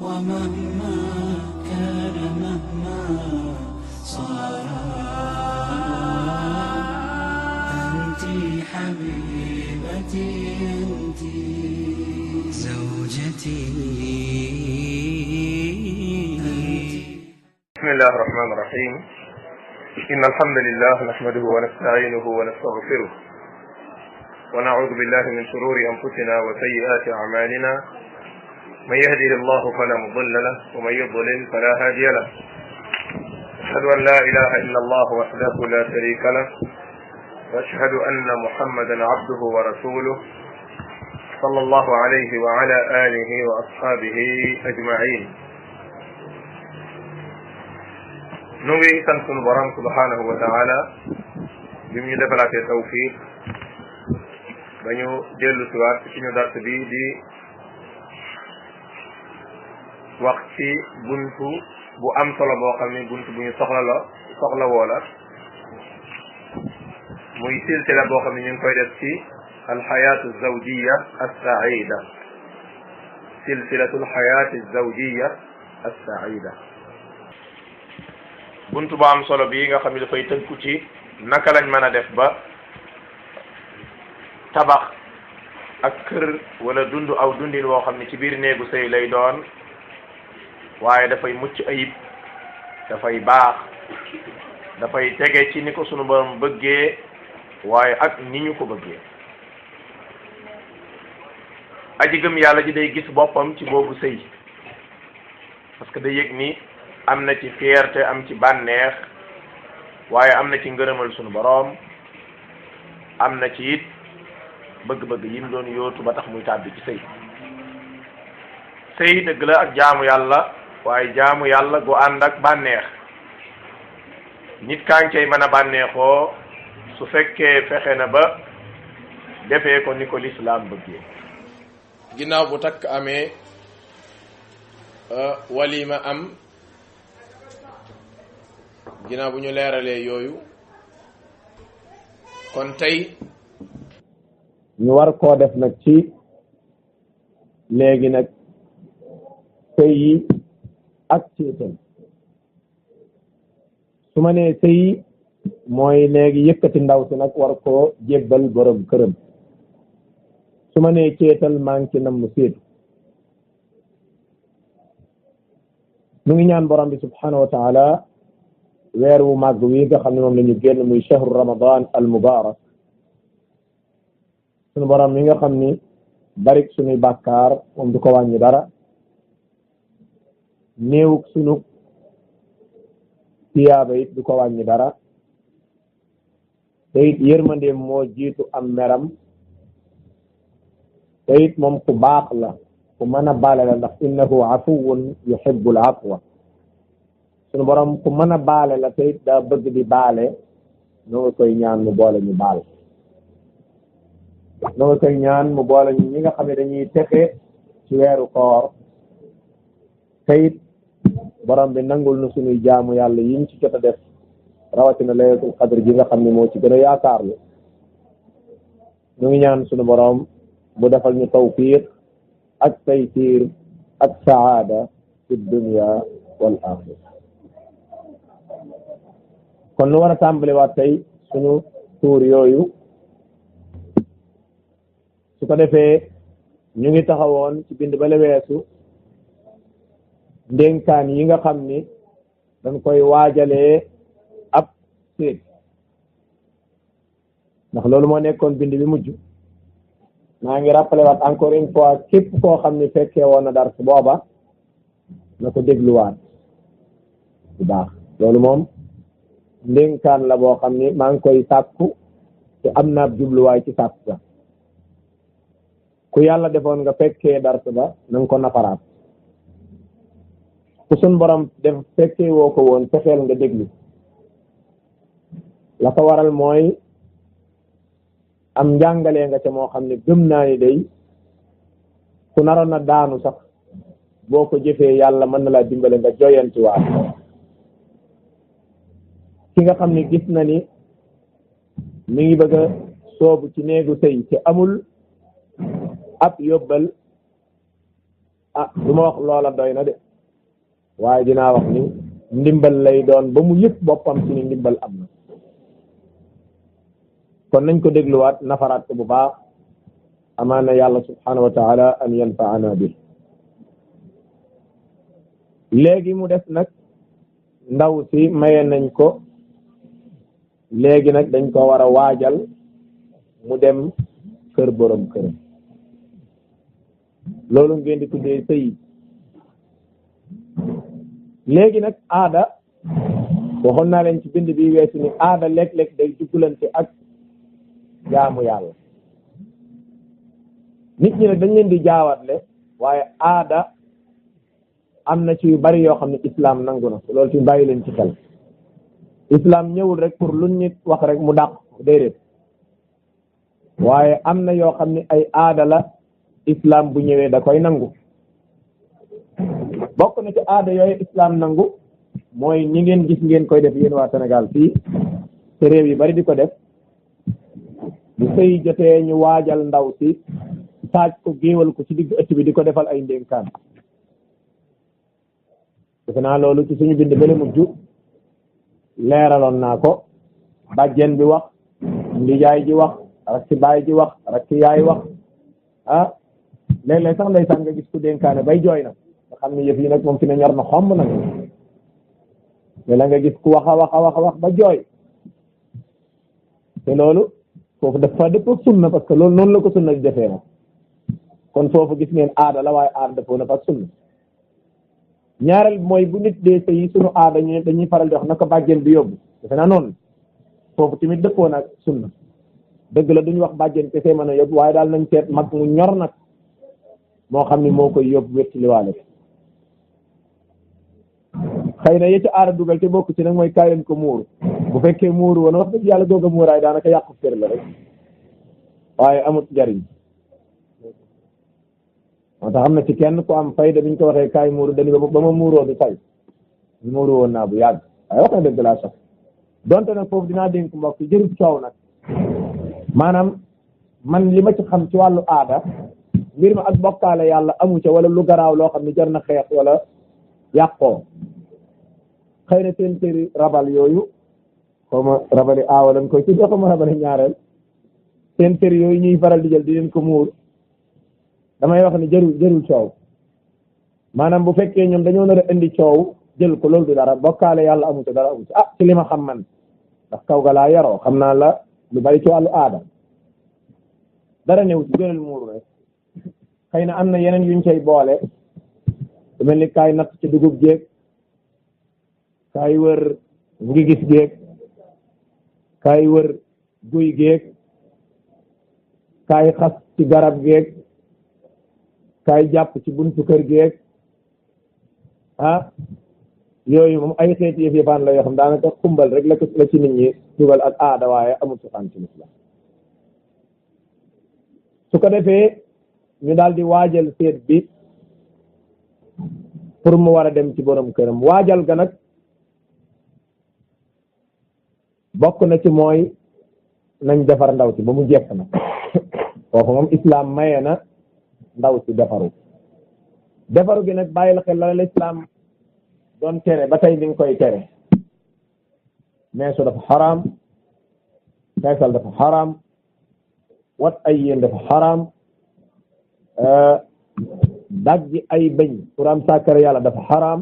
ومهما كان مهما صار أنت حبيبتي أنت زوجتي بسم الله الرحمن الرحيم إن الحمد لله نحمده ونستعينه ونستغفره ونعوذ بالله من شرور أنفسنا وسيئات أعمالنا من يهدي الله فلا مضل له ومن يضلل فلا هادي له أشهد أن لا إله إلا الله وحده لا شريك له وأشهد أن محمدا عبده ورسوله صلى الله عليه وعلى آله وأصحابه أجمعين nu ngi sant sunu borom subhanahu wa taala bi mu ñu defalaatee tawfiq ba ñu dellu siwaat ci suñu dars bi di wax ci buntu bu am solo boo xam ni buntu bu ñu soxla la soxla woo la muy silsila boo xam ne ñu ngi koy def ci alxayaatu zawjiya assaida silsilatu alxayaati zawjiya assaida buntu bu am solo bii nga xam ne dafay tënku ci naka lañ mën a def ba tabax ak kër wala dund aw dundin woo xam ne ci biir néegu sëy lay doon waaye dafay mucc ayib dafay baax dafay tege ci ni ko sunu borom bëggee waaye ak ni ñu ko bëggee aji gëm yàlla ji day gis boppam ci boobu sëy parce que day yëg ni am na ci fierté am ci bànneex waaye am na ci ngërëmal sunu boroom am na ci it bëgg-bëgg yi mu doon yóotu ba tax muy tàbbi ci sëy sëy dëgg la ak jaamu yàlla waaye jaamu yàlla gu ànd ak bànneex nit kaa ngi cay mën a bànneexoo su fekkee fexe na ba defee ko ni ko lislaam bëggee ginnaaw bu takk amee walima am ginnaaw bu ñu leeralee yooyu kon tey ñu war koo def nag ci léegi nag sëy yi ak céetal su ma nee sëy mooy léegi yëkkati ndaw si nag war koo jébbal borom këram su ma nee céetal maa ngi ci nam mu séetu nu ngi ñaan borom bi subhanahu wa taala weer wu màgg wi nga xam ne moom la ñu génn muy shahru ramadan al mubarak sunu borom mi nga xam ni barik sunuy bàkkaar moom du ko wàññi dara néewuk sunu tiyaaba it du ko wàññi dara te it yërmandeem moo jiitu am meram te it moom ku baax la ku mën a baale la ndax innahu afuwun yuhibbul afwa sunu borom ku mën a baale la te daa bëgg di baale noo nga koy ñaan mu boole ñu baal noo nga koy ñaan mu boole ñu ñi nga xam ne dañuy texe ci weeru koor te it borom bi nangul nu suñuy jaamu yàlla yiñ ci jot a def rawatina laylatul qadr ji nga xam ne moo ci gën a yaakaarlu ñu ngi ñaan sunu borom bu defal ñu tawfiq ak taysir ak saada fi dunya wal axira kon nu war a tàmbaliwaat tey suñu tuur yooyu su ko defee ñu ngi taxawoon ci bind bale weesu ndénkaan yi nga xam ni dañ koy waajalee ab séet ndax loolu moo nekkoon bind bi mujj maa ngi rappelé waat encore une fois képp koo xam ni fekkee woon na dar su booba na ko dégluwaat bu baax loolu moom ndénkaan la boo xam ni maa ngi koy sàkku te am naa jubluwaay ci sàkku ga ku yàlla defoon nga fekkee dars ba na nga ko nafaraat ku sun borom def fekkee woo ko woon fexeel nga déglu la ko waral mooy am njàngalee nga ca moo xam ne gëm naa ni day ku naroon na daanu sax boo ko jëfee yàlla mën na laa dimbale nga joyantiwaat ki nga xam ne gis na ni mi ngi bëgg a soobu ci néegu sëy te amul ab yóbbal ah du ma wax loola doy na de waaye dinaa wax ni ndimbal lay doon ba mu yëg boppam ci ni ndimbal am na kon nañ ko dégluwaat nafaraat ko bu baax amaana yàlla subhanahu wa taala an yanfaana bi léegi mu def nag ndaw si maye nañ ko léegi nag dañ ko war a waajal mu dem kër borom këram loolu ngeen di tuddee sëy léegi nag aada waxoon naa leen ci bind bi weesu ni aada léeg-léeg day juggalante ak jaamu yàlla nit ñi nag dañ leen di jaawatle waaye aada am na ci yu bari yoo xam ne islam nangu na loolu ci bàyyi leen ci xel islam ñëwul rek pour lu nit wax rek mu dàq déedéet waaye am na yoo xam ne ay aada la islam bu ñëwee da koy nangu bokk na ci aada yooyu islam nangu mooy ñi ngeen gis ngeen koy def yéen waa Sénégal fii te réew yi bari di ko def bu sëy jotee ñu waajal ndaw si taaj ko géewal ko ci digg ëtt bi di ko defal ay ndénkaan defe naa loolu ci suñu bind bële mujj leeraloon naa ko bàjjen bi wax ndijaay ji wax rakki baay ji wax rakki yaay wax ah léeg-léeg sax ndeysaan nga gis ku dénkaane bay jooy na nga xam ne yëf yi nag moom fi ne ñor na xomb nag mais la nga gis ku wax a wax a wax a wax ba jooy te loolu foofu dafa dëpp ak sunna parce que loolu noonu la ko sunna di defee nag kon foofu gis ngeen aada la waaye aada dëppoo na fa ak sunna ñaareel mooy bu nit dee sëy sunu aada ñu dañuy faral di wax naka bàjjen bi yóbbu defe naa noonu foofu tamit dëppoo na ak sunna dëgg la duñu wax bàjjen kese mën a yóbbu waaye daal nañ seet mag mu ñor nag moo xam ni moo koy yóbbu wetti liwaale xëy na yëcc aada dugal te bokk ci nag mooy kaay leen ko muuru bu fekkee muuru woon wax dëgg yàlla googa muuraay daanaka yàqu kër la rek waaye amut njariñ moo tax am na ci kenn ku am fayda biñ ko waxee kaay muuru dañu ba ma muuroo du tay muuru woon naa bu yàgg waaye wax na dëgg laa sax donte nag foofu dinaa dénk mbokk yi jërut coow nag maanaam man li ma ci xam ci wàllu aada mbir ma ak bokkaale yàlla amu ca wala lu garaaw loo xam ne jar na xeex wala yàqoo xëy na seen tëri rabal yooyu xaw ma rabali aawa lañ koy tuddee xaw ma rabali ñaareel seen tëri yooyu ñuy faral di jël di leen ko muur damay wax ni jërul jërul coow maanaam bu fekkee ñoom dañoo nar a indi coow jël ko loolu du dara bokkaale yàlla amu ca dara amu ca ah ci li ma xam man ndax kaw ga laa yaroo xam naa la lu bari ci wàllu aada dara néew ci gënal muuru rek xëy na am na yeneen yuñ cay boole su mel ni kaay natt ci dugub jéeg kaay wër ngi gis géeg kaay wër guy géeg kaay xas ci garab géeg kaay jàpp ci buntu kër géeg ah yooyu moom ay xeeti yëf yëfaan la yoo xam daanaka xumbal rek la ko la ci nit ñi dugal ak aada waaye amul cosaan ci lislam su ko defee ñu daal di waajal seet bi pour mu war a dem ci borom këram waajal ga nag bokk na ci mooy nañ defar ndaw si ba mu jekk nag foofu moom islam maye na ndaw si defaru defaru gi nag bàyyil xel la l'islam doon tere ba tey mi ngi koy tere meesu dafa xaraam feesal dafa xaraam wat ay yéen dafa xaraam daggi ay bëñ pour am sàkkare yàlla dafa xaraam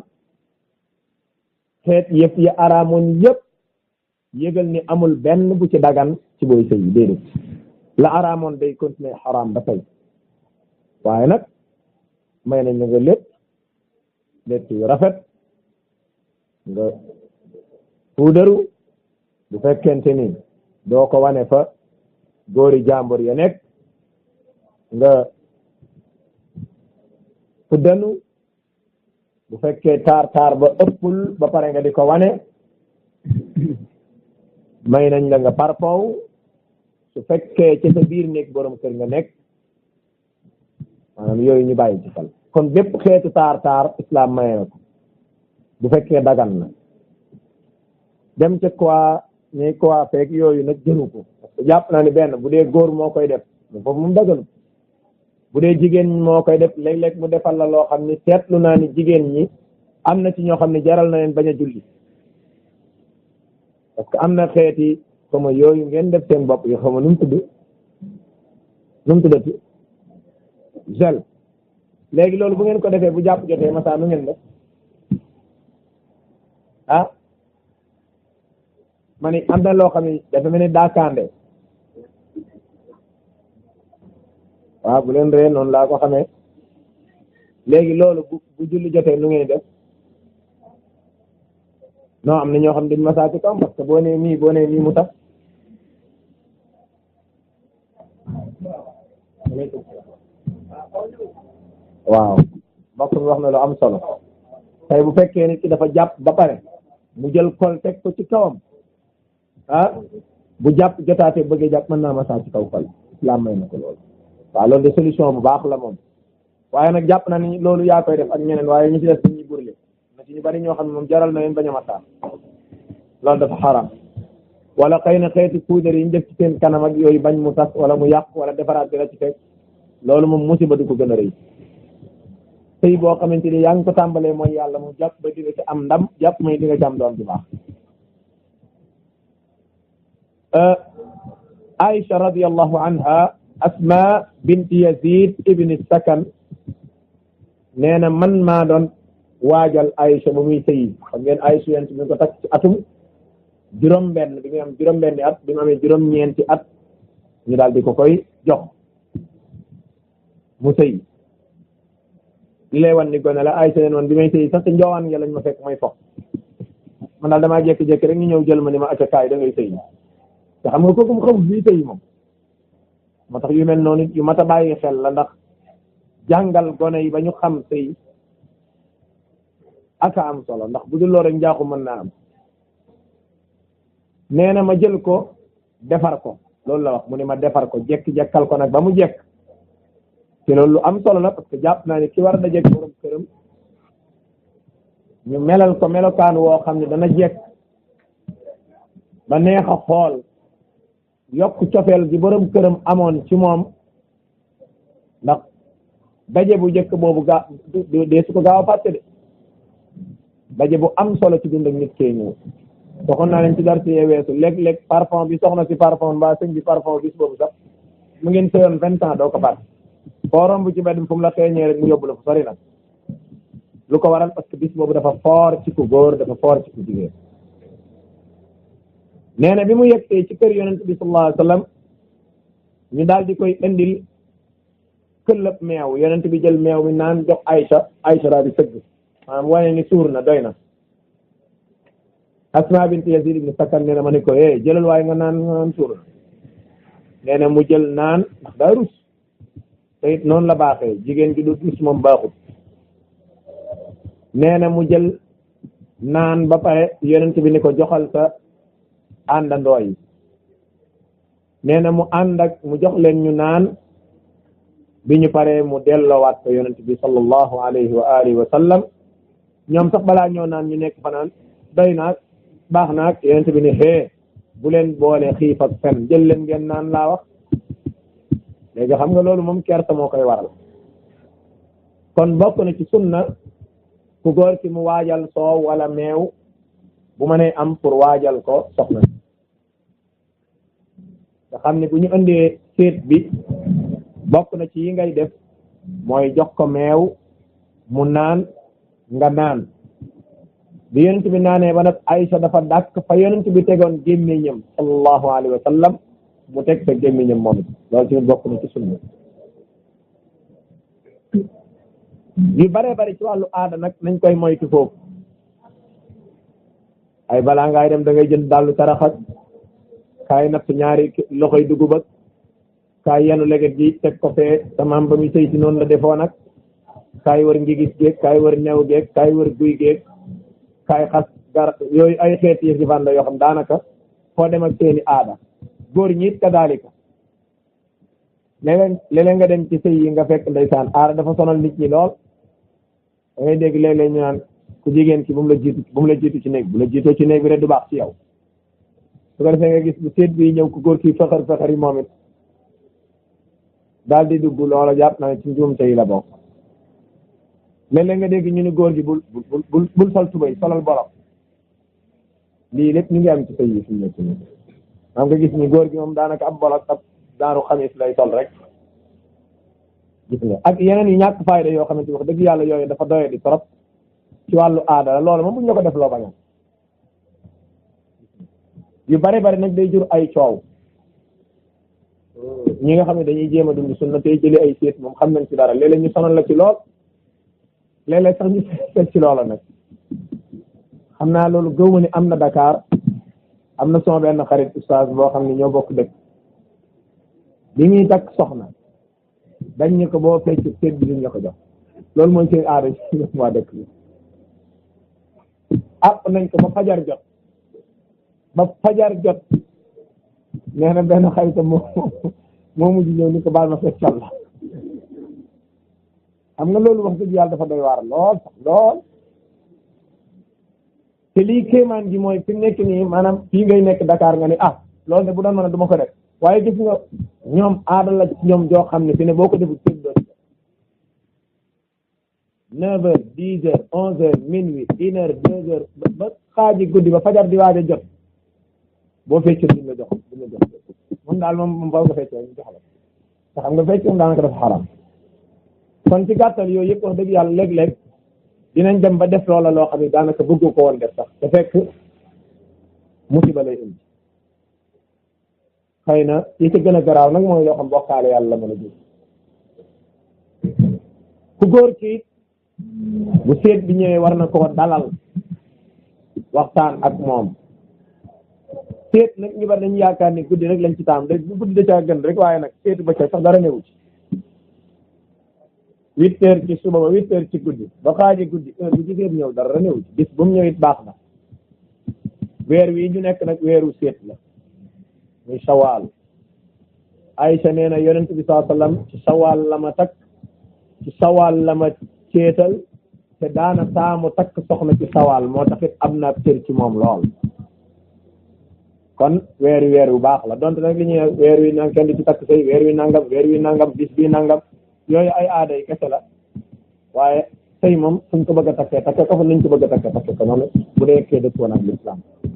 xeet yëpp ya araamoon yëpp yëgal ni amul benn bu ci dagan ci booy sëy déedéet la araamoon day continuer xaraam ba tey waaye nag may nañ la nga lépp létt yu rafet nga puudaru bu fekkente ni doo ko wane fa góori jàmbur ya nekk nga fuddanu bu fekkee taar taar ba ëppul ba pare nga di ko wane may nañ la nga parpow su fekkee ci sa biir nekk borom kër nga nekk maanaam yooyu ñu bàyyi ci xel kon bépp xeetu taar taar islam maye na ko bu fekkee dagan na dem ca quoi ñuy quoi feeg yooyu nag jëru ko parce que jàpp naa ni benn bu dee góor moo koy def foofu moom daganu bu dee jigéen moo koy def léeg-léeg mu defal la loo xam ni seetlu naa ni jigéen ñi am na ci ñoo xam ne jaral na leen bañ a julli parce que am na xeeti xama yooyu ngeen def seen bopp yi xama nu mu tudd nu mu tuddati gel léegi loolu bu ngeen ko defee bu jàpp jotee masa nu ngeen def ah ma ni am na loo xam ne dafa mel ni daakaande waaw bu leen ree noonu laa ko xamee léegi loolu bu bu julli jotee nu ngeen def non am na ñoo xam ne dañ masaa ci kaw parce que boo nee nii boo nee nii mu tax waaw mbokk mi wax na lu am solo tey bu fekkee nit ki dafa jàpp ba pare mu jël kol teg ko ci kawam ah bu jàpp jotaatee bëggee jàpp mën naa masaa ci kaw kol islam may na ko loolu waaw loolu de solution bu baax la moom waaye nag jàpp na ni loolu yaa koy def ak ñeneen waaye ñu ci def dañuy burle na ci ñu bari ñoo xam ne moom jaral na leen bañ a masaa loolu dafa xaram wala xëy na xeeti puudar yi ñu def ci seen kanam ak yooyu bañ mu tas wala mu yàq wala defaraat bi la ci teg loolu moom musiba du ko gën a rëy sëy boo xamante ni yaa ngi ko tàmbalee mooy yàlla mu jàpp ba di nga ci am ndam jàpp may di nga ci am doom ju baax Aïcha radiallahu anha Asma bint Yazid ibni Sakan nee na man maa doon waajal Aïcha ba muy sëyi xam ngeen Aïcha yent bi ko takk ci atum juróom-benn bi muy am juróom-benni at bi mu amee juróom-ñeenti at ñu daal di ko koy jox mu sëyi li lay wan ni gone la Aïcha neen woon bi may sëyi sax te njoowaan nga lañ ma fekk may fox man daal damaa jékki-jékki rek ñu ñëw jël ma ni ma acca kaay da ngay sëyi te xam nga kooku mu xamul bii sëyi moom moo tax yu mel noonu yu mat a bàyyi xel la ndax jàngal gone yi ba ñu xam sëy aka am solo ndax bu dul loolu rek njaaxu mën naa am nee na ma jël ko defar ko loolu la wax mu ne ma defar ko jekk-jekkal ko nag ba mu jekk te loolu lu am solo la parce que jàpp naa ne ki war a dajeek borom këram ñu melal ko melokaan woo xam ne dana jekk ba neex a xool yokk cofeel gi borom këram amoon ci moom ndax daje bu njëkk boobu gaa dee su ko gaaw a fàtte de daje bu am solo ci dund ak nit kee ñëw waxoon naa leen ci dar ci weesu léeg-léeg parfum bi soxna si parfum mbaa sëñ bi parfum bis boobu sax mu ngeen sëyoon vingt ans doo ko fàtte foo romb ci mbedd fu mu la xeeñee rek mu yóbbu la fu sori nag lu ko waral parce que bis boobu dafa foor ci ku góor dafa foor ci ku jigéen nee na bi mu yegsee ci kër yonent bi sallallahu alayhi wa sallam ñu daal di koy indil këllëb meew yonent bi jël meew mi naan jox Aïcha Aïcha daal di sëgg maanaam wane ni suur na doy na Asma bint Yazid ibn Sakan nee na ma ne ko eh jëlal waaye nga naan nga naan suur na nee na mu jël naan ndax daa rus te it noonu la baaxee jigéen gi du rus moom baaxut nee na mu jël naan ba pare yonent bi ni ko joxal sa àndandoo yi nee na mu ànd ak mu jox leen ñu naan bi ñu paree mu delloowaat ko yonent bi sallallahu alayhi wa alihi wa sallam ñoom sax balaa ñoo naan ñu nekk fanaan doy naag baax naag yonent bi ne xee bu leen boole xiif ak fen jël leen ngeen naan laa wax léegi xam nga loolu moom kersa moo koy waral kon bokk na ci sunna ku góor ki mu waajal soow wala meew bu ma nee am pour waajal ko soxna nga xam ne bu ñu indee séet bi bokk na ci yi ngay def mooy jox ko meew mu naan nga naan bi yonent bi naanee ba nag Aïcha dafa dàkk fa yonent bi tegoon gémmiñam sallallahu alayhi wa sallam mu teg sa gémmiñam moom it loolu tamit bokk na ci sunna yu bare bari ci wàllu aada nag nañ koy moytu foofu ay balaa ngaay dem da ngay jënd dàllu taraxak kaay natt ñaari loxoy dugub ak kaay yenu leget gi teg ko fee tamaam ba muy sëy si noonu la defoo nag kaay wër ngi gis géeg kaay wër new géeg kaay wër guy géeg kaay xas gar yooyu ay xeeti yëf jëfan la yoo xam daanaka foo dem ak seeni aada góor ñi it kadaalika léeg-léeg léeg-léeg nga dem ci sëy yi nga fekk ndeysaan aada dafa sonal nit ñi lool da ngay dégg léeg-léeg ñu naan ku jigéen ki bu mu la jiitu bu mu la jiitu ci néeg bu la jiitoo ci néeg bi rek du baax ci yow su ko defee nga gis bu seet bi ñëw ku góor ki fexar fexar yi moom it daal di dugg loola jàpp naa ci njuumte yi la bokk léeg-léeg nga dégg ñu ni góor gi bul bul bul bul sol tubay solal bolok lii lépp ñu ngi am ci sëy yi fi mu nekk nii xam nga gis ni góor gi moom daanaka ab bolok ab daanu xamis lay sol rek gis nga ak yeneen yu ñàkk fayda yoo xamante ni wax dëgg yàlla yooyu dafa doye di trop ci wàllu aada la loolu moom bu ñu la ko def loo bañam yu bari bari nag day jur ay coow ñi nga xam ne dañuy jéem a dund sunna tey jëli ay séet moom xam nañ ci dara léeg-léeg ñu sonal la ci lool léeg-léeg sax ñu seet ci loola nag xam naa loolu gëw ma ni am na Dakar am na sama benn xarit oustaz boo xam ne ñoo bokk dëkk bi muy takk soxna dañ ñu ko boo fecc séet bi duñ la ko jox loolu mooy seen aada ci ñoom waa dëkk bi àpp nañ ko ba fajar jot ba fajar jot nee na benn xaritam moo moo mujj ñëw ni ko baal ma feccal la xam nga loolu wax dëgg yàlla dafa doy waar lool sax lool te lii kéemaan gi mooy fi mu nekk nii maanaam fii ngay nekk Dakar nga ni ah loolu de bu doon mën a du ma ko def waaye gis nga ñoom aada la ci ñoom joo xam ne fi ne boo ko defut seen doon neuf heures dix heures onze heures minuit une heure deux heures ba xaaji guddi ba fajar di waaj a jot boo feccee duñ la jox duñ la jox moom daal moom moom faw nga feccee ñu jox la te xam nga fecc moom daanaka dafa xaram kon ci gàttal yooyu yëpp wax dëgg yàlla léeg-léeg dinañ dem ba def loola loo xam ne daanaka bëgg ko woon def sax te fekk musiba lay indi xëy na yi ci gën a garaaw nag mooy yoo xam bokkaale yàlla la mën a jur ku góor ki bu seet bi ñëwee war na koo dalal waxtaan ak moom seet nag ñu bari dañu yaakaar ni guddi rek lañ ci taam rek bu guddi da caa gën rek waaye nag seetu ba ca sax dara newu ci huit heures ci suba ba huit heures ci guddi ba xaaji guddi heure bu ci seet ñëw dara newu ci bis bu mu ñëw it baax na weer wi ñu nekk nag weeru seet la muy sawaal Aïcha nee na yonent bi saa sallam ci sawaal la ma takk ci sawaal la ma ceetal te daana taamu takk soxna ci sawaal moo taxit am na cër ci moom lool kon weer wi weer wu baax la donte nag li ñuy weer wi nang kenn di ci takk sëy weer wi nangam weer wi nangam bis bi nangam yooyu ay aada yi kese la waaye sëy moom fuñ ko bëgg a takkee takke ko fa nuñ ko bëgg a takkee takke ko noonu bu dee kee dëppoon ak l'islam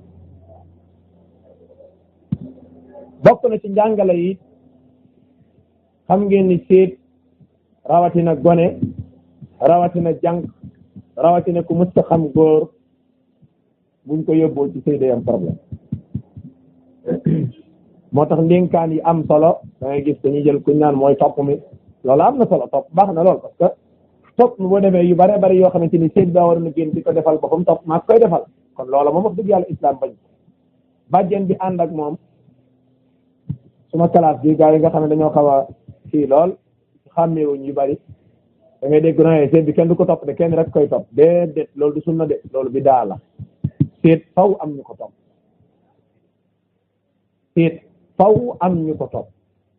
bokk na ci njàngale yi xam ngeen ni séet rawatina gone rawatina jànq rawatina ku mës xam góor buñ ko yóbboo ci sëy day am problème moo tax ndénkaan yi am solo da ngay gis dañuy jël kuñ naan mooy topp mi loolu am na solo topp baax na lool parce que topp mi boo demee yu bare bari yoo xamante ni séet daa war na génn di ko defal boppam topp maa koy defal kon loola moom wax dëgg yàlla islam bañ bàjjen bi ànd ak moom suma classe bi gars yi nga xam ne dañoo xaw a fii lool xàmmeewuñ yu bari da ngay dégg na seet bi kenn du ko topp de kenn rek koy topp déedéet loolu du sunna de loolu bi daa la seet faw am ñu ko topp seet faw am ñu ko topp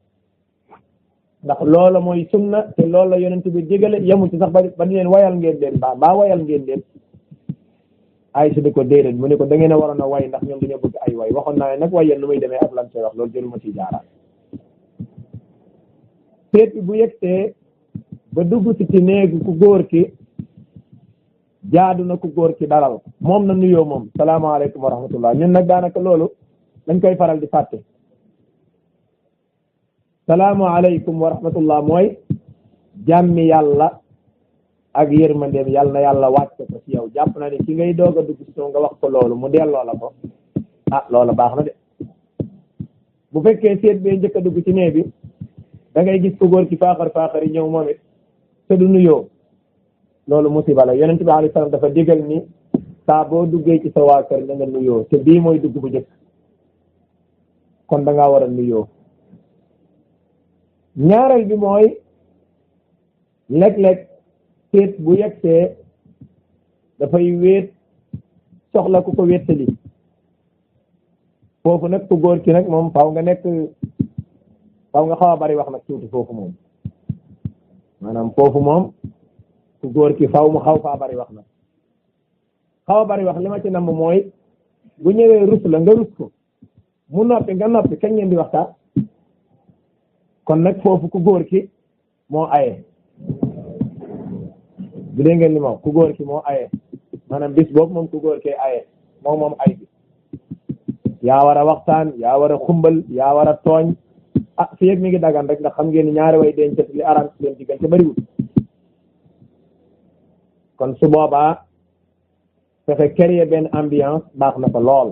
ndax loola mooy sunna te loolu la yonent bi jégale yemul ci sax ba ba di leen wayal ngeen leen mbaa mbaa wayal ngeen leen ay si di ko déedéet mu ne ko da ngeen a waroon a way ndax ñoom dañoo bëgg ay way waxoon naa ne nag way yéen nu muy demee ak lan see wax loolu jëluma ci jaaraat seet bi bu yegsee ba dugg si ci néegu ku góor ki jaadu na ku góor ki dalal moom na nuyoo moom salaamaaleykum wa rahmatullah ñun nag daanaka loolu dañ koy faral di fàtte salaamaaleykum wa rahmatullah mooy jàmmi yàlla ak yërmandeem yàlla na yàlla wàcce ko ci yow jàpp na ne ki ngay doog a dugg si nga wax ko loolu mu delloo la ko ah loola baax na de bu fekkee seet bee njëkk a dugg ci nee bi da ngay gis ko góor ki faaxar faaxar yi ñëw moom it te du nuyoo loolu musiba la yonent bi alayhi salaam dafa digal ni saa boo duggee ci sa waa kër na nga nuyoo te bii mooy dugg bu njëkk kon da ngaa war a nuyoo ñaareel bi mooy léeg-léeg seet bu yegsee dafay wéet soxla ku ko wéttali foofu nag ku góor ki nag moom faaw nga nekk faaw nga xaw a bari wax nag tuuti foofu moom maanaam foofu moom ku góor ki faaw mu xaw faa bari wax nag xaw a bari wax li ma ci namm mooy bu ñëwee rus la nga rus ko mu noppi nga noppi kañ ngeen di waxtaan kon nag foofu ku góor ki moo aye bu dee ngeen li moom ku góor ki moo aye maanaam bis boobu moom ku góor kee aye moom moom ay bi yaa war a waxtaan yaa war a xumbal yaa war a tooñ ah fi yëg mi ngi dagan rek ndax xam ngeen ni ñaari way denc li araam ci leen diggante bariwul kon su boobaa fexe créer benn ambiance baax na fa lool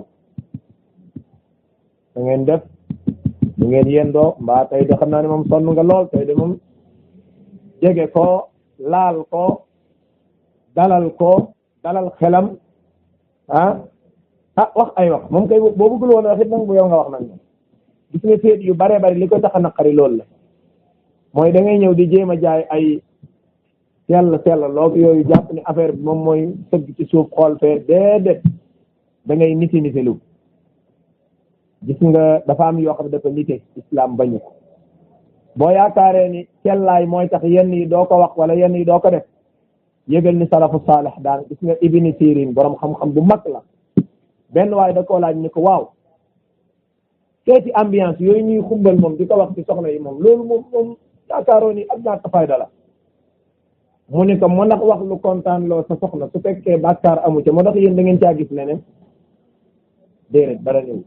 da ngeen def da ngeen yendoo mbaa tey de xam naa ne moom sonn nga lool tey de moom jege ko laal ko dalal ko dalal xelam ah ah wax ay wax moom kay boo bëggul woon wax it nag bu yow nga wax nag moom gis nga seet yu bare bari li ko tax a naqari loolu la mooy da ngay ñëw di jéem a jaay ay sell sell loog yooyu jàpp ni affaire bi moom mooy sëgg ci suuf xool fee déedéet da ngay niti niti lu gis nga dafa am yoo xam ne dafa nite islam bañu ko boo yaakaaree ni sellaay mooy tax yenn yi doo ko wax wala yenn yi doo ko def yëgal ni salafu saalih daan gis nga ibni sirin borom xam-xam bu mag la benn waaye da koo laaj ni ko waaw seeti ambiance yooyu ñuy xumbal moom di ko wax ci soxna yi moom loolu moom moom yaakaaroo ni ak ñaata fayda la mu ni ko moo ndax wax lu kontaan loo sa soxna su fekkee bàkkaar amu ca moo tax yéen da ngeen caa gis leneen déedéet dara ñëw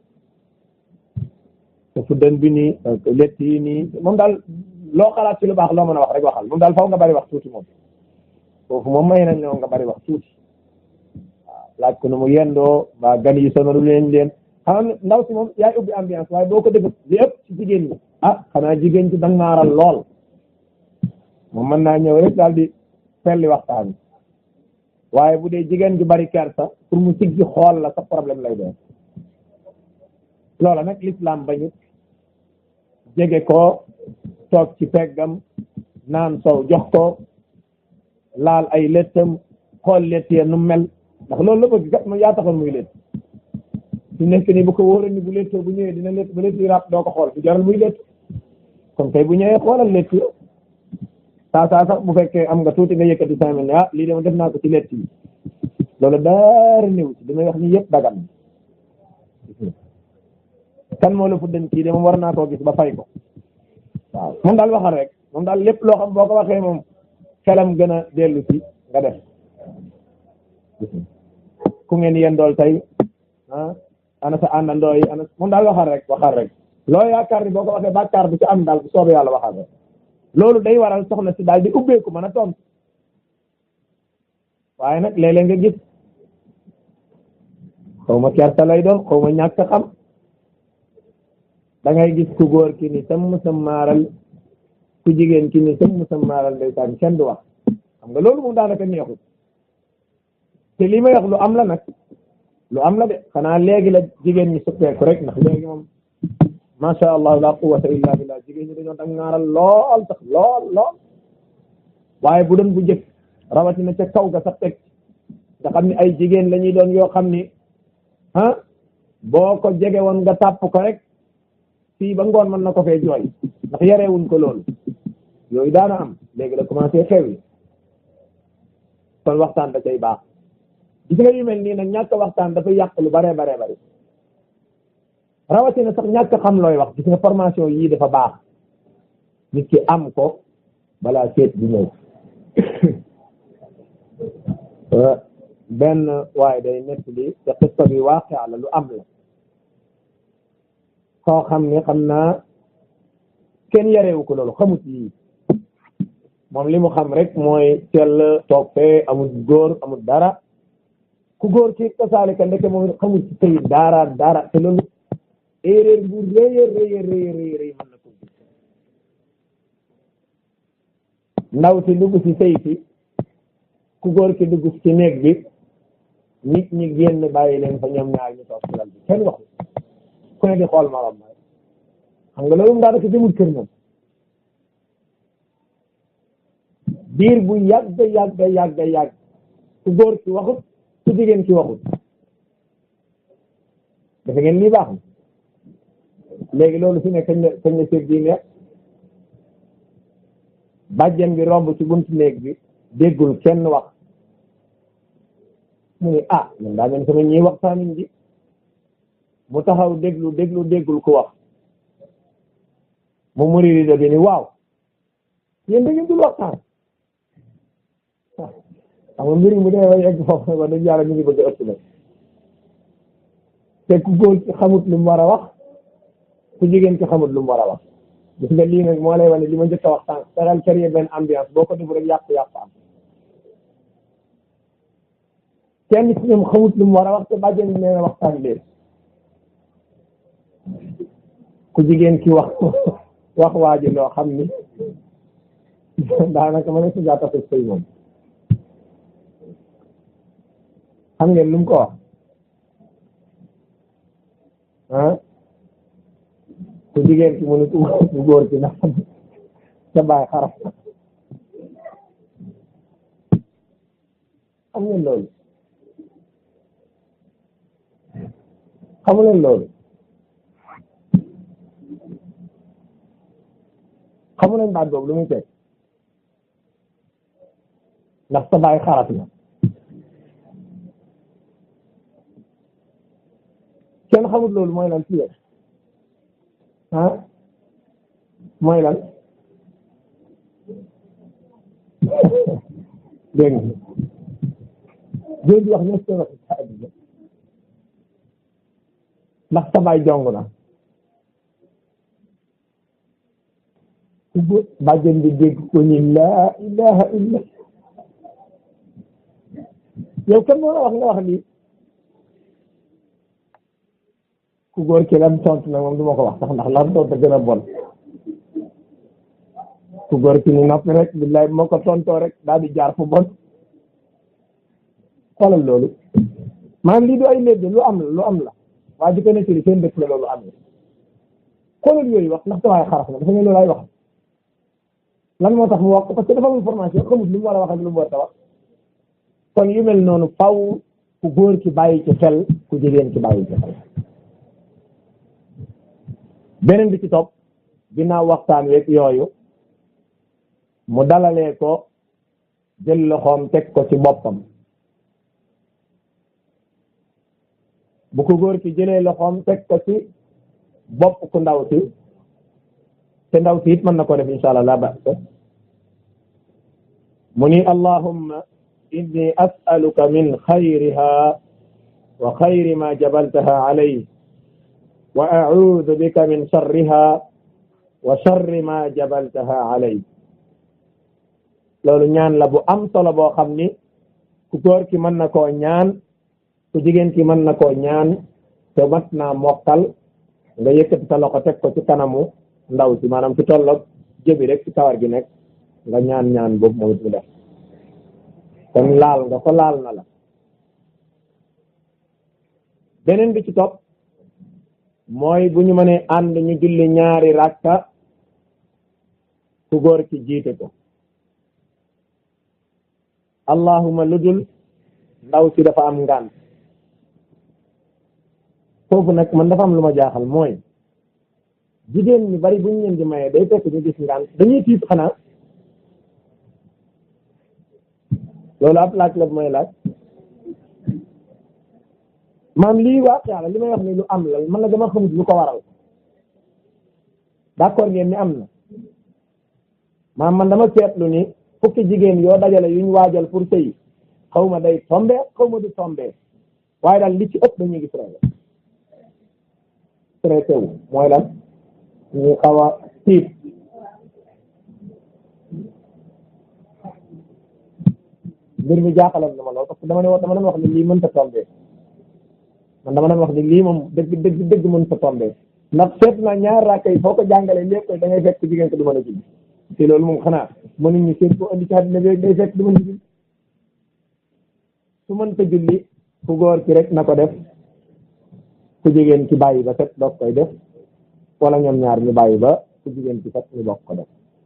te fuddan bi nii lett yi nii moom daal loo xalaat ci lu baax loo mën a wax rek waxal moom daal faw nga bari wax tuuti moom foofu moom may nañ la nga bari wax tuuti waaw laaj ko nu mu yendoo mbaa gan yi sonalu leen leen xam ndaw si moom yaay ubbi ambiance waaye boo ko def li ëpp ci jigéen ñi ah xanaa jigéen ci dangaaral lool moom mën naa ñëw rek daal di felli waxtaan waaye bu dee jigéen ju bari kersa pour mu siggi xool la sa problème lay doon loola nag l'islam bañut jege ko toog ci peggam naan sow jox ko laal ay lettam xool lett ya nu mel ndax loolu la bëgg kat moom yaa taxoon muy lett su nekk nii bu ko wóoree ni bu lettoo bu ñëwee dina lett ba lett yi ràpp doo ko xool bu jaral muy lett kon kay bu ñëwee xoolal lett yi saa saa sax bu fekkee am nga tuuti nga yëkkati cinq mille ne ah lii dama def naa ko ci lett yi loolu daara néew ci damay wax ni yëpp dagan kan moo la fuddan kii de moom war naa koo gis ba fay ko waaw moom daal waxal rek moom daal lépp loo xam boo ko waxee moom xelam gën a dellu si nga def ku ngeen yéen dool tey ah ana sa àndandoo yi ana moom daal waxal rek waxal rek loo yaakaar ni boo ko waxee bàkkaar bu ci am daal bu soobee yàlla waxal rek loolu day waral soxna si daal di ubbeeku mën a tontu waaye nag léeg-léeg nga gis xaw ma kersa lay doon xaw ma ñàkk xam da ngay gis ku góor ki ni sam sam maaral ku jigéen ki ni sam sam maaral ndeysaan kenn du wax xam nga loolu moom daanaka neexul te li may wax lu am la nag lu am la de xanaa léegi la jigéen ñi suppeeku rek ndax léegi moom macha allah la quwwata illa billah jigéen ñi dañoo dang ngaaral lool sax lool lool waaye bu doon bu jëkk rawatina ca kaw ga sax teg nga xam ne ay jigéen la ñuy doon yoo xam ni ah boo ko jege woon nga tàpp ko rek fii ba ngoon mën na ko fee jooy ndax yarewuñ ko loolu yooyu daana am léegi la commencé xew yi kon waxtaan da cay baax gis nga yu mel nii nag ñàkk waxtaan dafay yàq lu bare bare bari rawatina sax ñàkk xam looy wax gis nga formation yii dafa baax nit ki am ko balaa seet di ñëw benn waaye day nett li te xista bi waaqi la lu am la koo xam ne xam naa kenn yarewu ko loolu xamut yii moom li mu xam rek mooy teel toog fee amul góor amul dara ku góor ki kasaalika ndeke moom xamul ci tey dara dara te loolu erreur bu rëy a rëy a rëy rëy rëy mën na ko gis ndaw si dugg si sëy si ku góor ki dugg ci néeg bi nit ñi génn bàyyi leen fa ñoom ñaar ñu toog ci lal bi kenn waxu ku ne di xool morom ma xam nga loolu mu daanaka jëmul kër moom biir bu yàgg yàgg yàgg yàgg ku góor ki waxut ku jigéen ki waxut dafa ngeen lii baax na léegi loolu fi ne kañ la kañ la sër bii neex bàjjen bi romb ci buntu néeg bi déggul kenn wax mu ne ah man daa mel sama ñii waxtaanuñ ji mu taxaw déglu déglu déggul ku wax mu muri rido bi ni waaw yéen da ngeen dul waxtaan xam nga mbir mi bu demee ba yegg foofu ba dañu yàlla ñu ngi bëgg a ëpp nag te ku góor ci xamut lu mu war a wax ku jigéen ci xamut lu mu war a wax gis nga lii nag moo lay wane li ma njëkk a wax sànq fexeel créer benn ambiance boo ko def rek yàqu-yàqu am kenn ci ñoom xamut lu mu war a wax te bàjjen nee na waxtaan leen ku jigéen ki wax wax waa ji loo xam ni daanaka ma ne si jaata sëy moom xam ngeen lu mu ko wax ah ku jigéen ki mu ne ku góor ki ndax ca bàyyi xaraf xam ngeen loolu xamu leen loolu xamu leen baat boobu lu muy teg ndax sa bàyyi xaraf na kenn xamut loolu mooy lan ci yéen ah mooy lan dégg nga jooju wax ñëpp wax ci àddina ndax sa baay jong na ubbi bàjjen bi dégg ko ni laa ilaha illa yow kenn moo la wax nga wax lii ku góor ki lam tontu nag moom du ma ko wax sax ndax lam tontu gën a bon ku góor ki ni noppi rek billaay moo ko tontoo rek daal di jaar fu bon xoolal loolu maanaam lii du ay léegi lu am la lu am la waaye di ko nekk li seen dëkk la loolu am na xoolal yooyu wax ndax dawaay xaraf na dafa ne loolu ay wax lan moo tax mu wax parce que dafa am information xamut lu mu war a wax ak lu mu war a wax kon yu mel noonu faw ku góor ki bàyyi ci xel ku jigéen ki bàyyi ci xel beneen bi ci topp ginnaaw waxtaan week yooyu mu dalalee ko jël loxoom teg ko ci boppam bu ko góor ki jëlee loxoom teg ko ci bopp ku ndaw si te ndaw si it mën na ko def insha allah la ba'sa mu ni allahumma inni as'aluka min xayriha wa xayri ma jabaltaha alayhi wa a'udhu bika min sharriha wa sharri ma jabaltaha alayhi loolu ñaan la bu am solo boo xam ni ku góor ki mën na koo ñaan ku jigéen ki mën na koo ñaan te mat naa mokkal nga yëkkati sa loxo teg ko ci kanamu ndaw si maanaam ci tolloog jëbi rek ci kawar gi nekk nga ñaan ñaan boobu moom it mu def kon laal nga ko laal na la beneen bi ci topp mooy bu ñu mënee ànd ñu julli ñaari rakka ku góor ki jiite ko allahuma lu dul ndaw si dafa am ngànt foofu nag man dafa am lu ma jaaxal mooy jigéen ñi bari bu ñu leen di maye day fekk ñu gis ngànt dañuy tiit xanaa loolu ab laaj la bu may laaj maam lii waa yàlla li may wax ni lu am la man la dama xamut lu ko waral d'accord ngeen ni am na maam man dama seetlu ni fukki jigéen yoo dajale yuñ waajal pour sëy xaw ma day tombe xaw ma du tombe waaye daal li ci ëpp dañuy gis rek stressé wu mooy lan ñu xaw a tiit mbir mi jaaxaloon na ma lool parce que dama ne dama doon wax ni lii mënta tombe man dama doon wax ni lii moom dëgg dëgg dëgg mënta tombe ndax seet na ñaar raaka yi foo ko jàngalee lépp koy da ngay fekk jigéen ko du mën a julli te loolu moom xanaa mënuñ ñu seet ko andi ci àddina bi day fekk du mën a julli su mënta julli ku góor ki rek na ko def ku jigéen ki bàyyi ba set doog koy def wala ñoom ñaar ñu bàyyi ba ku jigéen ki set ñu bokk ko def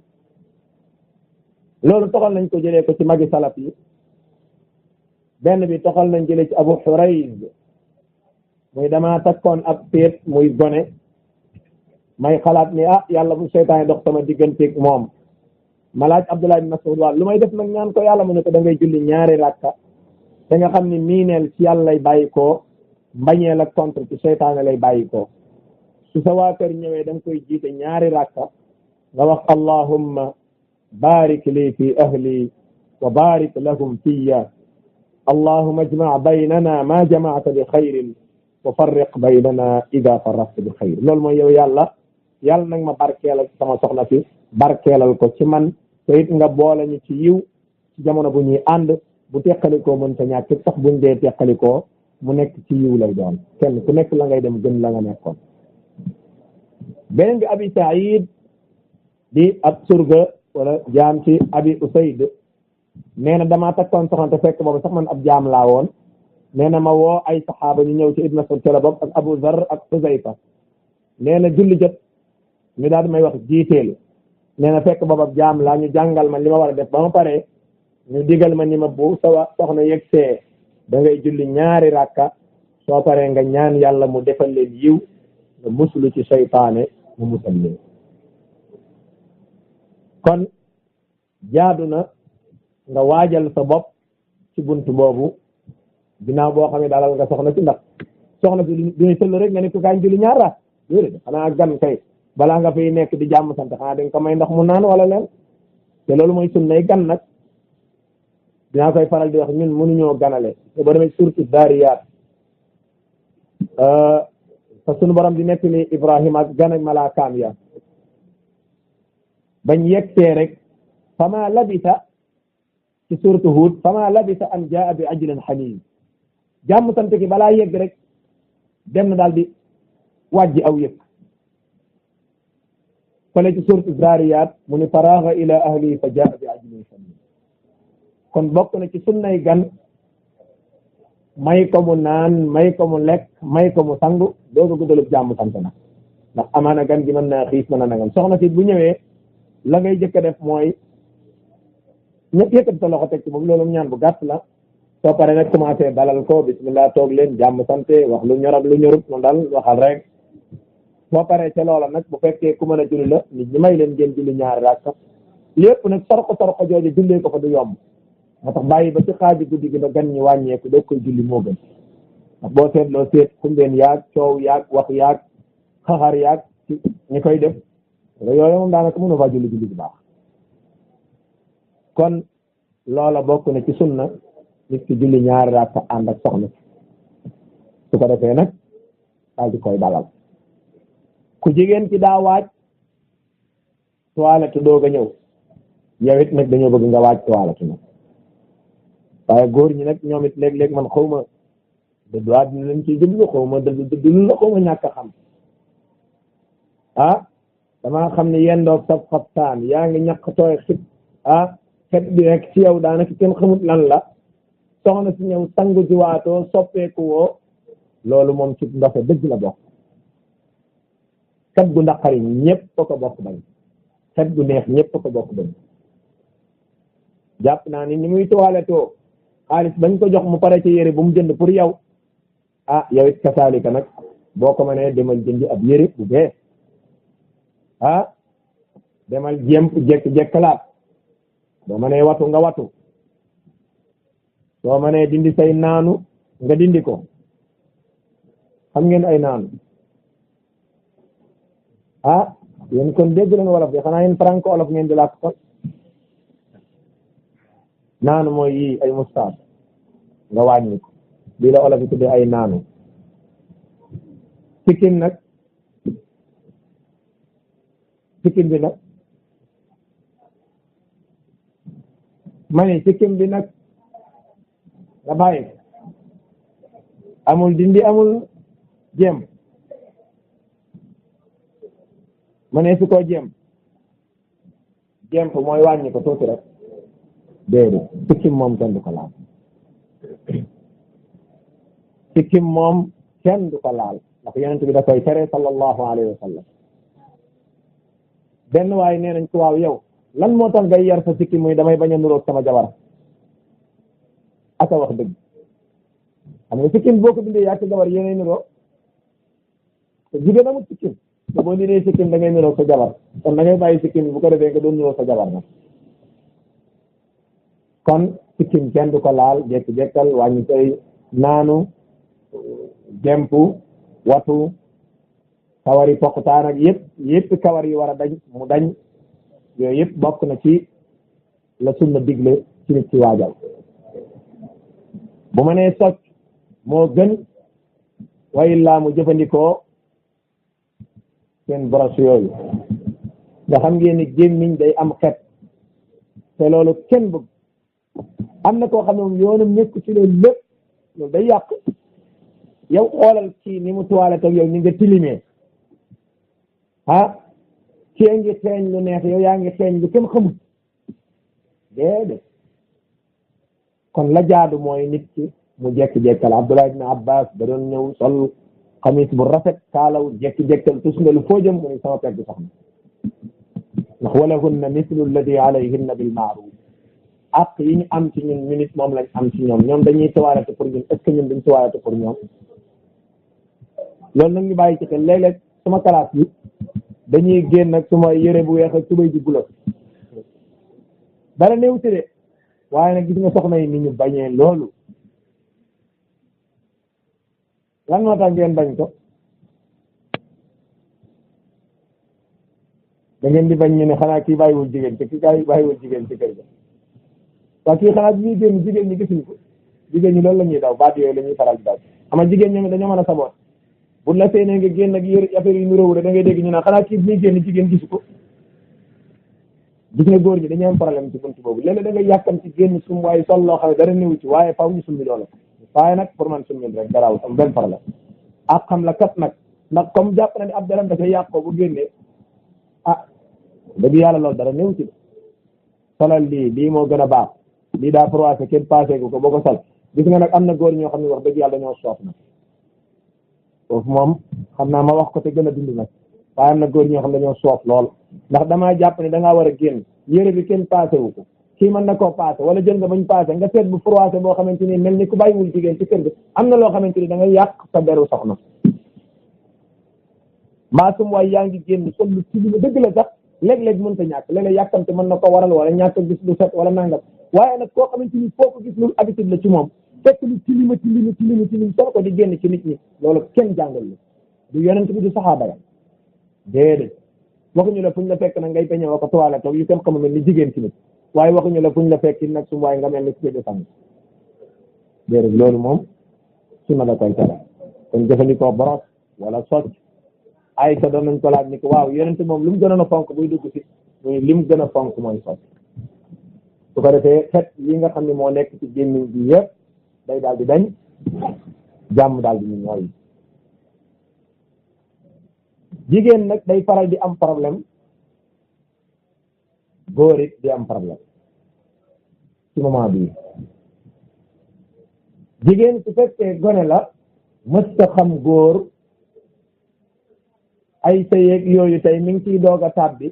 loolu toxal nañ ko jëlee ko ci magi salaf yi benn bi toxal nañ jëlee ci abu xurayz muy dama takkoon ab péet muy gone may xalaat ni ah yàlla bu seytaane dox sama digganteeg moom ma laaj Abdullah ibn Mas'ud waaw lu may def nag ñaan ko yàlla mu ne ko da ngay julli ñaari rakka te nga xam ni miineel ci yàlla lay bàyyi koo mbañeel ak contre ci seytaane lay bàyyi koo su sa waa kër ñëwee da nga koy jiite ñaari rakka nga wax allahumma barik li fi ahli wa barik lahum fiya allahumma ajma baynana ma jamaata bi xayrin wa farriq baynana ida farraqta bi xayr loolu mooy yow yàlla yàlla nag ma barkeelal sama soxna si barkeelal ko ci man te it nga boole ñu ci yiw ci jamono bu ñuy ànd bu teqalikoo mën ta ñàkk sax buñ dee teqalikoo mu nekk ci yiw lay doon kenn ku nekk la ngay dem gën la nga nekkoon beneen bi abi saïd di ab surga wala jaam ci abi usayd nee na damaa takkoon soxna te fekk boobu sax man ab jaam laa woon nee na ma woo ay saxaaba ñu ñëw ci ibn Mas'ud ca la bopp ak abu zar ak Xuzayfa nee na julli jot ñu daal di may wax jiiteelu nee na fekk boobu ab jaam laa ñu jàngal ma li ma war a def ba ma paree ñu digal ma ni ma bu sawa soxna yegg see da ngay julli ñaari rakka soo paree nga ñaan yàlla mu defal leen yiw nga muslu ci seytaane mu musal leen kon jaadu na nga waajal sa bopp ci bunt boobu ginnaaw boo xam ne dalal nga soxna ci ndax soxna si duñu sëll rek nga ne ko kaay julli ñaar raak déedéet xanaa gan kay balaa nga fiy nekk di jàmm sant xanaa dañ ko may ndox mu naan wala leen te loolu mooy sunnay gan nag dinaa koy faral di wax ñun mënuñoo ganale te ba demee surtout daariyaat fa sunu borom di nekk ni Ibrahima ak gan ak malaakaam ya bañ yegsee rek fama labisa ci suratu Hud fama labisa an jaa bi ajlin xanin jàmm sant ki balaa yegg rek dem na daal di wàjji aw yëg fale ci suratu Zariyat mu ni faraaga ila ahli fa jaa bi ajlin xanin kon bokk na ci sunnay gan may ko mu naan may ko mu lekk may ko mu sangu doo ko guddalub jàmm sant na ndax amaana gan gi mën naa xiif mën a nangam soxna si bu ñëwee la ngay jëkk a def mooy ñëpp yëkkati sa loxo teg ci moom loolu ñaan bu gàtt la soo paree nag commencé dalal ko bismillah toog leen jàmm sante wax lu ñor ak lu ñorut mu dal waxal rek soo paree ca loola nag bu fekkee ku mën a julli la nit ñi may leen ngeen julli ñaari rakka lépp nag sorko sorko jooju jullee ko fa du yomb moo tax bàyyi ba ci xaaji guddi gi ba gan ñi wàññeeku doo koy julli moo gën ndax boo seetloo seet xumbeen yaag coow yaag wax yaag xaxar yaag ci ñi koy def nga yooyu moom daanaka mënu faa julli julli bu baax kon loola bokk na ci sunna nit ki julli ñaari rakka ànd ak soxna su ko defee nag daal di koy dalal ku jigéen ci daa waaj toilette doog a ñëw yow it nag dañoo bëgg nga waaj toilette nag waaye góor ñi nag ñoom it léeg-léeg man xaw ma dëddu àddina lañ ciy jublu xaw ma dëddu dëddu lu la xaw ma ñàkk a xam ah damaa xam ne yendoog sab xabtaan yaa ngi ñàkk tooy xib ah xet bi rek ci yow daanaka kenn xamut lan la soxna si ñëw sangu ji waatoo soppeeku woo loolu moom ci ndoxe dëgg la bokk xet gu naqari ñëpp ko bokk bañ xet gu neex ñëpp ko bokk bañ jàpp naa ni ni muy toilettoo xaalis bañ ko jox mu pare ci yére bu mu jënd pour yow ah yow it kasaalika nag boo ko mënee demal jëndi ab yére bu bees ah demal jéem jekk jekkalaat boo mënee watu nga watu soo mënee dindi say naanu nga dindi ko xam ngeen ay naanu ah yéen kon dégg leen wolof bi xanaa yéen franco wolof ngeen di làkk kon naanu mooy yii ay mustaas nga wàññi ko bii la olof yi tuddee ay naanu sikkim nag sikkim bi nag ma ne sikkim bi nag nga bàyyi amul dindi amul jéem ma ne su ko jéem jéem ko mooy wàññi ko tuuti rek déedéet sikkim moom kenn du ko laal sikkim moom kenn du ko laal ndax yonent bi da koy tere sallallahu alayhi wa sallam benn waaye nee nañ ko waaw yow lan moo tax ngay yar sa sikkim muy damay bañ a nuroog sama jabar aka wax dëgg xam nga sikkim boo ko bindee yaa sa jabar yéenay nuroo te jigéen amul sikkim te boo dindee sikkim da ngay nuroog sa jabar kon da ngay bàyyi sikkim bu ko defee nga doon nuroog sa jabar nag kon sikkim kenn du ko laal jekk-jekkal wàññi koy naanu jempu watu kawari poqtaan ak yëpp yëpp kawar yi war a dañ mu dañ yooyu yëpp bokk na ci la sunna digle ci nit ci waajal bu ma nee socc moo gën way laa mu jëfandikoo seen brosse yooyu nga xam ngeen ni gémmiñ day am xet te loolu kenn bëgg am na koo xam ne moom yoonam nekk ci loolu lépp loolu day yàq yow xoolal ci ni mu toilette ak yow ni nga tilimee ah kii ngi xeeñ lu neex yow yaa ngi xeeñ lu kenn xamul déedéet kon la jaadu mooy nit ki mu jekki-jekkal Abdullah ibn Abbas da doon ñëw sol xamis bu rafet kaalaw jekki-jekkal tus nga lu foo jëm mu ni sama pegg soxna ndax walahunna mislu alladi alayhinna bil maaruf ak yi ñu am ci ñun ñu nit moom lañ am ci ñoom ñoom dañuy tawaarate pour ñun est ce que ñun duñ tawaarate pour ñoom loolu nag ñu bàyyi ci xel léeg-léeg sama classe bi dañuy génn ak suma yére bu weex ak tubay ji bula dara néew ci de waaye nag gis nga soxna yi ni ñu bañee loolu lan moo tax ngeen bañ ko da ngeen di bañ ñu ne xanaa kii bàyyiwul jigéen te kii kay bàyyiwul jigéen ci kër ga waa kii xanaa bi ñuy génn jigéen ñi gisuñ ko jigéen ñi loolu la ñuy daw baat yooyu la ñuy faral di daw ama jigéen ñoom dañoo mën a saboot bu la seenee nga génn ak yëre affaire yu nuróowu da ngay dégg ñu naan xanaa kii bi ñuy génn jigéen gisu ko gis nga góor ñi dañuy am problème ci buntu boobu léeg-léeg da ngay yàkkam ci génn sum waaye sol loo xam ne dara néew ci waaye faw ñu summi loola waaye nag pour man summi rek garaaw am benn problème ak xam la kat nag ndax comme jàpp na ne ab daram dafay yàq ko bu génnee ah dëgg yàlla loolu dara néew ci solal lii lii moo gën a baax lii daa froissé kenn passé gu ko boo ko sol gis nga nag am na góor ñoo xam ne wax dëgg yàlla dañoo soof nag foofu moom xam naa ma wax ko te gën a dund nag waaye am na góor ñoo xam ne dañoo soof lool ndax damaa jàpp ne da ngaa war a génn yére bi kenn passé wu ko kii mën na koo passé wala jël nga bañ passé nga seet bu froissé boo xamante ni mel ni ku bàyyiwul jigéen ci kër gi am na loo xamante ni da ngay yàq sa deru soxna mbaa sum waay yaa ngi génn sol lu ci lu dëgg la sax léeg-léeg mën ta ñàkk léeg-léeg yàkkamte mën na ko waral wala ñàkk gis lu set wala nangam waaye nag koo xamante ni foo ko gis lu habitude la ci moom fekk lu tilima tilima tilima tilim soo ko di génn ci nit ñi loolu kenn jàngal lu du yonent bi du saxaaba ya déedéet waxuñu la fuñ la fekk nag ngay peñe wa ko toile toog yu kenn xamul mel ni jigéen ci nit waaye waxuñu la fuñ la fekk nag su waaye nga mel ni ci de fam déedéet loolu moom su na la koy tere kon jëfandikoo boros wala socc ay sa doon nañ ko laaj ni ko waaw yonent moom lu mu gënoon a fonk buy dugg si muy li mu gën a fonk mooy socc su ko defee xet yi nga xam ne moo nekk ci gémmiñ bi yëpp day daal di dañ jàmm daal di ñu ñooy jigéen nag day faral di am problème góor it di am problème ci moment bii jigéen su fekkee gone la mësta xam góor ay sëyeeg yooyu tey mi ngi ciy doog a tàbbi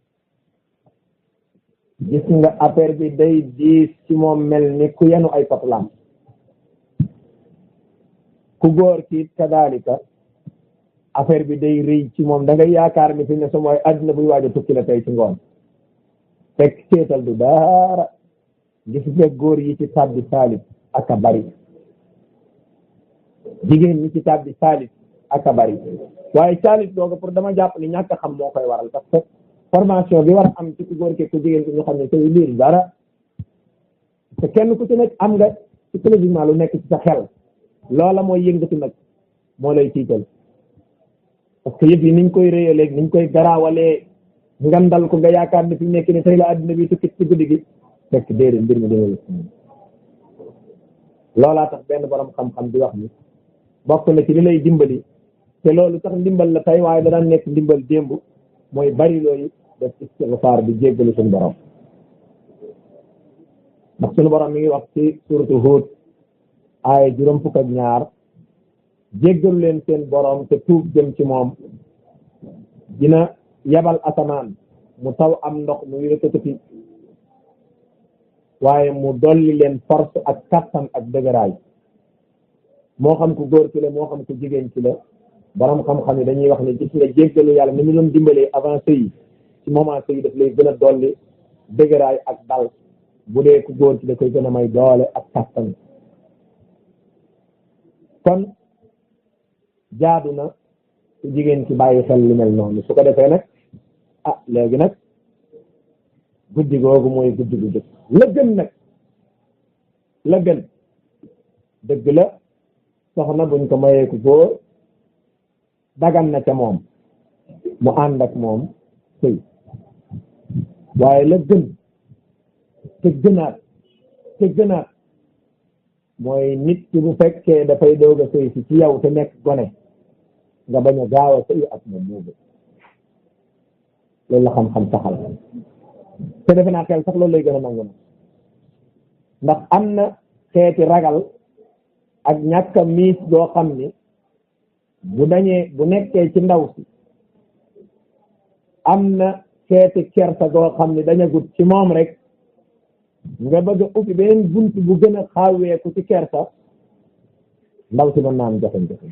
gis nga affaire bi day diis ci moom mel ni ku yenu ay patlam ku góor ki kadaalika affaire bi day rëy ci moom da ngay yaakaar ni fi ne sama mooy àddina buy waaj a tukki la tey ci ngoon fekk seetal du dara gis nga góor yi ci tàbbi saalit ak a bari jigéen ñi ci tàbbi saalit ak a bari waaye saalit googu pour dama jàpp ni ñàkk a xam moo koy waral parce que formation bi war a am ci ku góor ke ku jigéen ki ñu xam ne tey liir dara te kenn ku ci nekk am nga psychologiquement lu nekk ci sa xel loola mooy yëngatu nag moo lay tiital parce que yëpp yi niñ koy réyalee niñ koy garaawalee ngandal ko nga yaakaar ne fi mu nekk ni tey la àddina bi tukki ci guddi gi fekk déedéet mbir mi déwél loolaa tax benn borom xam-xam di wax ni bokk na ci li lay dimbali te loolu sax ndimbal la tey waaye danaan nekk ndimbal démb mooy bari looyu def istigfaar di jéggalu suñu borom ndax suñu borom mi ngi wax ci suratu Hud aaya juróom fukk ak ñaar jéggalu leen seen borom te tuub jëm ci moom dina yabal asamaan mu taw am ndox mu yëkkati waaye mu dolli leen force ak kattan ak dëgëraay moo xam ku góor ci la moo xam ku jigéen ci la borom xam-xam yi dañuy wax ne gis nga jéggalu yàlla ni mu doon dimbalee avant sëy ci moment sëy daf lay gën a dolli dëgëraay ak dal bu dee ku góor ci da koy gën a may doole ak kattan kon jaadu na su jigéen ci bàyyi xel lu mel noonu su ko defee nag ah léegi nag guddi googu mooy guddi gu jëkk la gën nag la gën dëgg la soxna buñ ko mayee ku góor dagan na ca moom mu ànd ak moom sëy waaye la gën te gënaat te gënaat mooy nit ki bu fekkee dafay doog a sëy si ci yow te nekk gone nga bañ a gaaw a sëy ak moom moo gën loolu la xam-xam saxal te defe naa xel sax loolu lay gën a nangu na ndax am na xeeti ragal ak ñàkk a miis doo xam ni bu dañee bu nekkee ci ndaw si am na xeeti kersa goo xam ni daña gut ci moom rek nga bëgg a ubbi beneen bunt bu gën a xaaweeku ci kersa ndaw si mën naa am jafe-jafe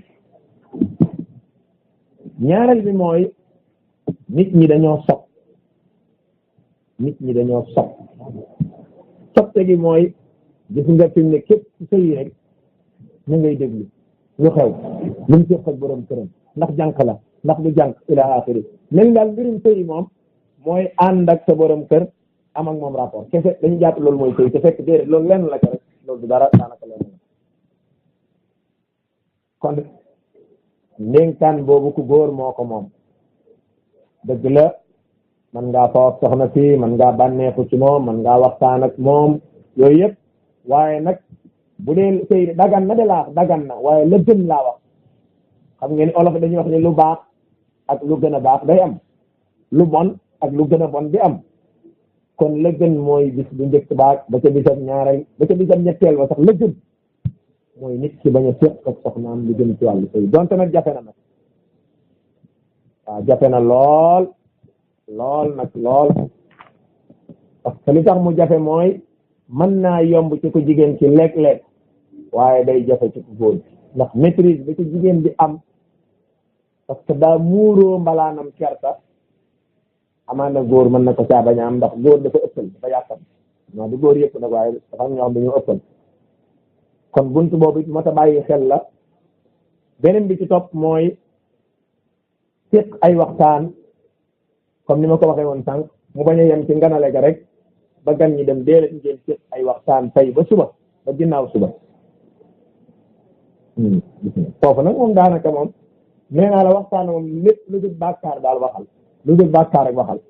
ñaareel bi mooy nit ñi dañoo sopp nit ñi dañoo sopp soppe gi mooy gis nga fi mu ne képp ku sëy rek ñu ngay déglu lu xew lu mu séq ak borom këram ndax jànq la ndax du jànq ila axiri mel daal mbirum sëy moom mooy ànd ak sa borom kër am ak moom rapport kese dañu jàpp loolu mooy sëy te fekk déedéet loolu lenn la ko rek loolu du dara daanaka lenn la kon ndénkaan boobu ku góor moo ko moom dëgg la man ngaa fa wax soxna si man ngaa bànneexu ci moom man ngaa waxtaan ak moom yooyu yëpp waaye nag bu dee sëy dagan na de laa wax dagan na waaye la gën laa wax xam ngeen olof dañuy wax ne lu baax ak lu gën a baax day am lu bon ak lu gën a bon di am kon la gën mooy bis bu njëkk baag ba ca bisam ñaareel ba ca bisam ñetteel ba sax la gën mooy nit ki bañ a séq ak soxnaam lu gën ci wàllu sëy donte nag jafe na nag waaw jafe na lool lool nag lool parce que li tax mu jafe mooy mën naa yomb ci ko jigéen ci léeg-léeg waaye day jafe ci ko góor bi ndax maîtrise ba ci jigéen bi am parce que daa muuroo mbalaanam kerta amaan na góor mën na ko caa bañ a am ndax góor dafa ëppal dafa yàqam non du góor yëpp nag waaye dafa am ñoo xam dañoo ëppal kon buntu boobu it moo ta bàyyi xel la beneen bi ci topp mooy séq ay waxtaan comme ni ma ko waxee woon sànq mu bañ a yem ci nganale ga rek ba gan ñi dem déedéet ngeen séq ay waxtaan tey ba suba ba ginnaaw suba foofu nag moom daanaka moom nee naa la waxtaan moom lépp lu dul bàkkaar daal waxal lu dul bàkkaar rek waxal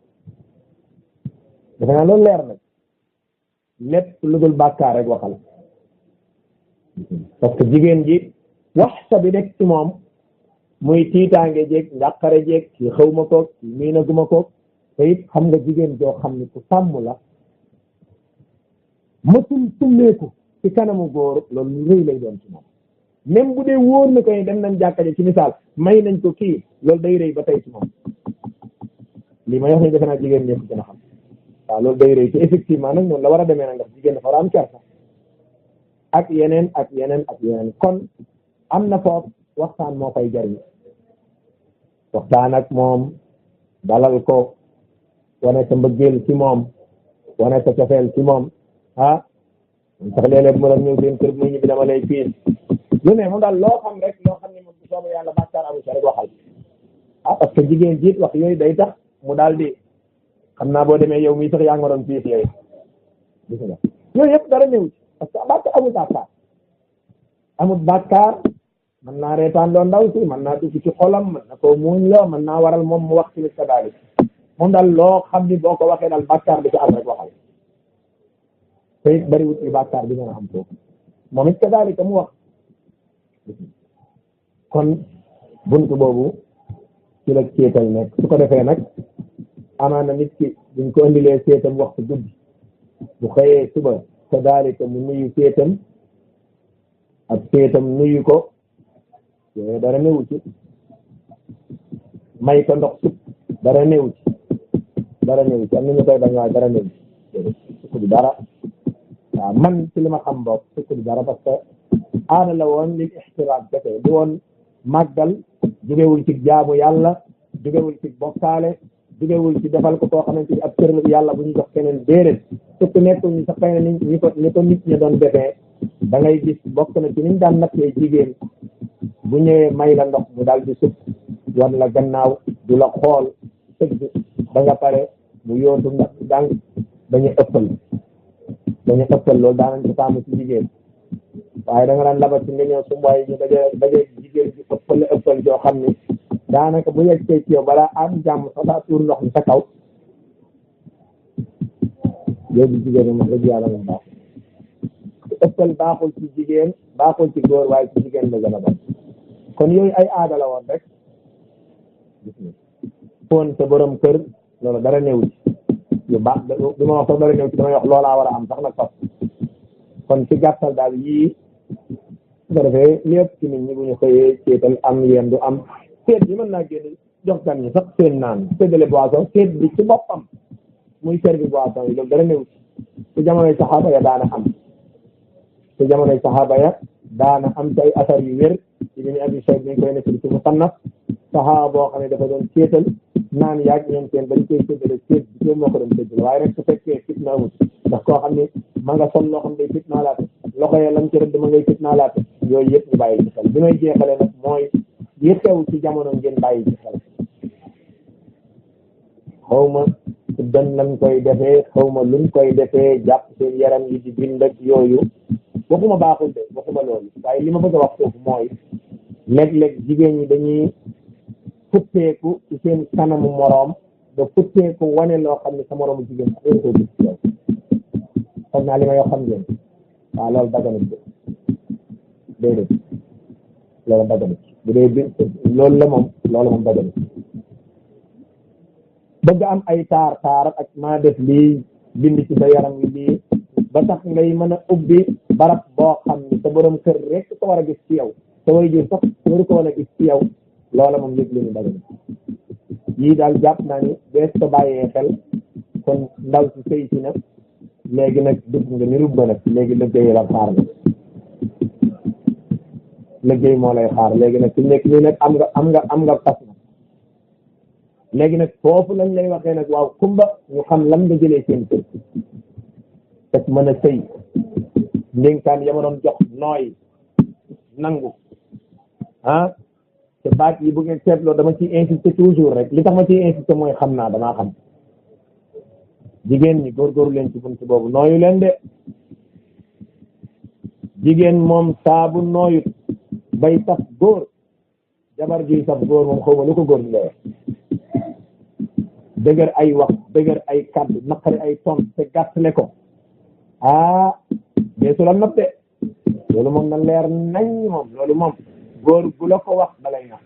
defe naa loolu leer nag lépp lu dul bàkkaar rek waxal parce que jigéen ji wax sa bi nekk ci moom muy tiitaange jeeg njàqare jeeg ci xaw ma koog ci miinaguma koog te it xam nga jigéen joo xam ni ku sàmm la matul tummeeku ci kanamu góor loolu lu rëy lay doon ci moom même bu dee wóor na ko ni dem nañ jàkkaje ci misaal may nañ ko kii loolu day rëy ba tey ci moom lii may wax ni defe naa jigéen ñëpp gën a xam waaw loolu day rëy te effectivement nag noonu la war a demee nag ndax jigéen dafa war a am kersa ak yeneen ak yeneen ak yeneen kon am na foofu waxtaan moo koy jariñ waxtaan ak moom dalal ko wane sa mbëggeel ci moom wane sa cofeel ci moom ah sax léeg-léeg mu doon ñëw seen kër muy ñibbi dama lay piis lu ne moom daal loo xam rek loo xam ne moom bu soobee yàlla bàkkaar amu ci rek waxal ah parce que jigéen jiit wax yooyu day tax mu daal di xam naa boo demee yow mii sax yaa nga doon piis yooyu gis nga yooyu yëpp dara ñëw ci parce que bàkkaar amul bàkkaar amul bàkkaar mën naa reetaan loo ndaw si mën naa dugg ci xolam mën na koo muuñ loo mën naa waral moom mu wax ci li kadalik moom daal loo xam ni boo ko waxee daal bàkkaar bi ci am rek waxal te it bariwut li bàkkaar bi nga am foofu moom it kadalika mu wax kon buntu boobu ci la seetal nekk su ko defee nag amaana nit ki buñ ko indilee seetam waxtu guddi bu xëyee suba kadalika mu nuyu seetam ak seetam nuyu ko yooyu dara newu ci may ko ndox sukk dara newu ci dara newu ci am na ñu koy bañ waaye dara newu ci sukk du dara waaw man ci li ma xam boog sukk du dara parce que aada la woon lil ixtiraam kese di woon màggal jógewul ci jaamu yàlla jógewul ci bokkaale jógewul ci defal ko koo xamante ni ab cër yàlla bu ñu jox keneen déedéet sukk nekkul ñu sax xëy na ni ñi ko ni ko nit ñi doon defee da ngay gis bokk na ci niñ daan nattee jigéen bu ñëwee may la ndox mu daal di sukk wan la gannaaw du la xool sëgg ba nga pare mu yóotu ndax jàng dañu ëppal dañu ëppal loolu daanañ ko taamu ci jigéen waaye da nga daan labat ci nga ñëw su mboy ñu daje daje jigéen ji ëppal ëppal joo xam ni daanaka bu yegsee ci yow balaa am jàmm sax daa tuur ndox mi sa kaw yooyu jigéen ñi moom dëgg yàlla moom baaxul ëppal baaxul ci jigéen baaxul ci góor waaye ci jigéen la gën a bon kon yooyu ay aada la woon rek gis nga foon sa borom kër loolu dara néew ci yu baax du ma wax sax dara néew ci damay wax loolaa war a am sax nag fas kon ci gàttal daal yii su ko defee lépp ci nit ñi bu ñu xëyee seetal am yéen du am seet bi mën naa génn jox gan ñi sax seen naan séddale boisson seet bi ci boppam muy servi boisson yi loolu dara néew ci su jamonoy saxaaba ya daana am su jamonoy saxaaba ya daana am ci ay asar yu wér ci bi ñu abi sayid bi ñu koy nekk ci musannaf saxaaba boo xam ne dafa doon seetal naan yaag ñoom seen dañ koy séddale seet bi ñoom moo ko doon séddale waaye rek su fekkee fitna amul ndax koo xam ne ma nga sol loo xam day fitnaa laate loxo ya lam ci rëdd ma ngay fitnaa laate yooyu yëpp ñu bàyyi ci xel bi may jeexale nag mooy yi xew ci jamono ngeen bàyyi ci xel xaw ma dan lañ koy defee xaw ma luñ koy defee jàpp seen yaram yi di bind ak yooyu waxuma baaxul de waxuma loolu waaye li ma bëgg a wax foofu mooy léeg-léeg jigéen ñi dañuy futteeku ci seen kanamu moroom da futteeku wane loo xam ne sa moroomu jigéen sax yéen koo gis ci yow xam naa li may wax xam ngeen waaw loolu daganut de déedéet loolu daganut bu dee bi loolu la moom loolu moom daganut bëgg am ay taar taar ak maa def lii bind ci sa yaram wi lii ba tax ngay mën a ubbi barab boo xam ni sa borom kër rek ko war a gis ci yow sa way jur sax waru ko war a gis ci yow loola moom yëg lu ñu daganut yii daal jàpp naa ni bees ko bàyyee xel kon ndaw si sëy si na léegi nag dugg nga ni rubba nag léegi liggéey la xaar nga liggéey moo lay xaar léegi nag su nekk nii nag am nga am nga am nga fas na léegi nag foofu lañ lay waxee nag waaw kumba ñu xam lan nga jëlee seen kër te mën a sëy ndénkaan ya ma doon jox nooy nangu ah te baat yi bu ngeen seetloo dama ciy insister toujours rek li tax ma ciy insister mooy xam naa damaa xam jigéen ñi góorgóorlu leen ci buntu boobu nooyu leen de jigéen moom saabu nooyut bay saf góor jabar juy saf góor moom xaw ma lu ko góor di lay dëgër ay wax dëgër ay kàddu naqari ay ton te gàttale ko ah deesu la nopp de loolu moom na leer nañ moom loolu moom góor gu la ko wax dalay nax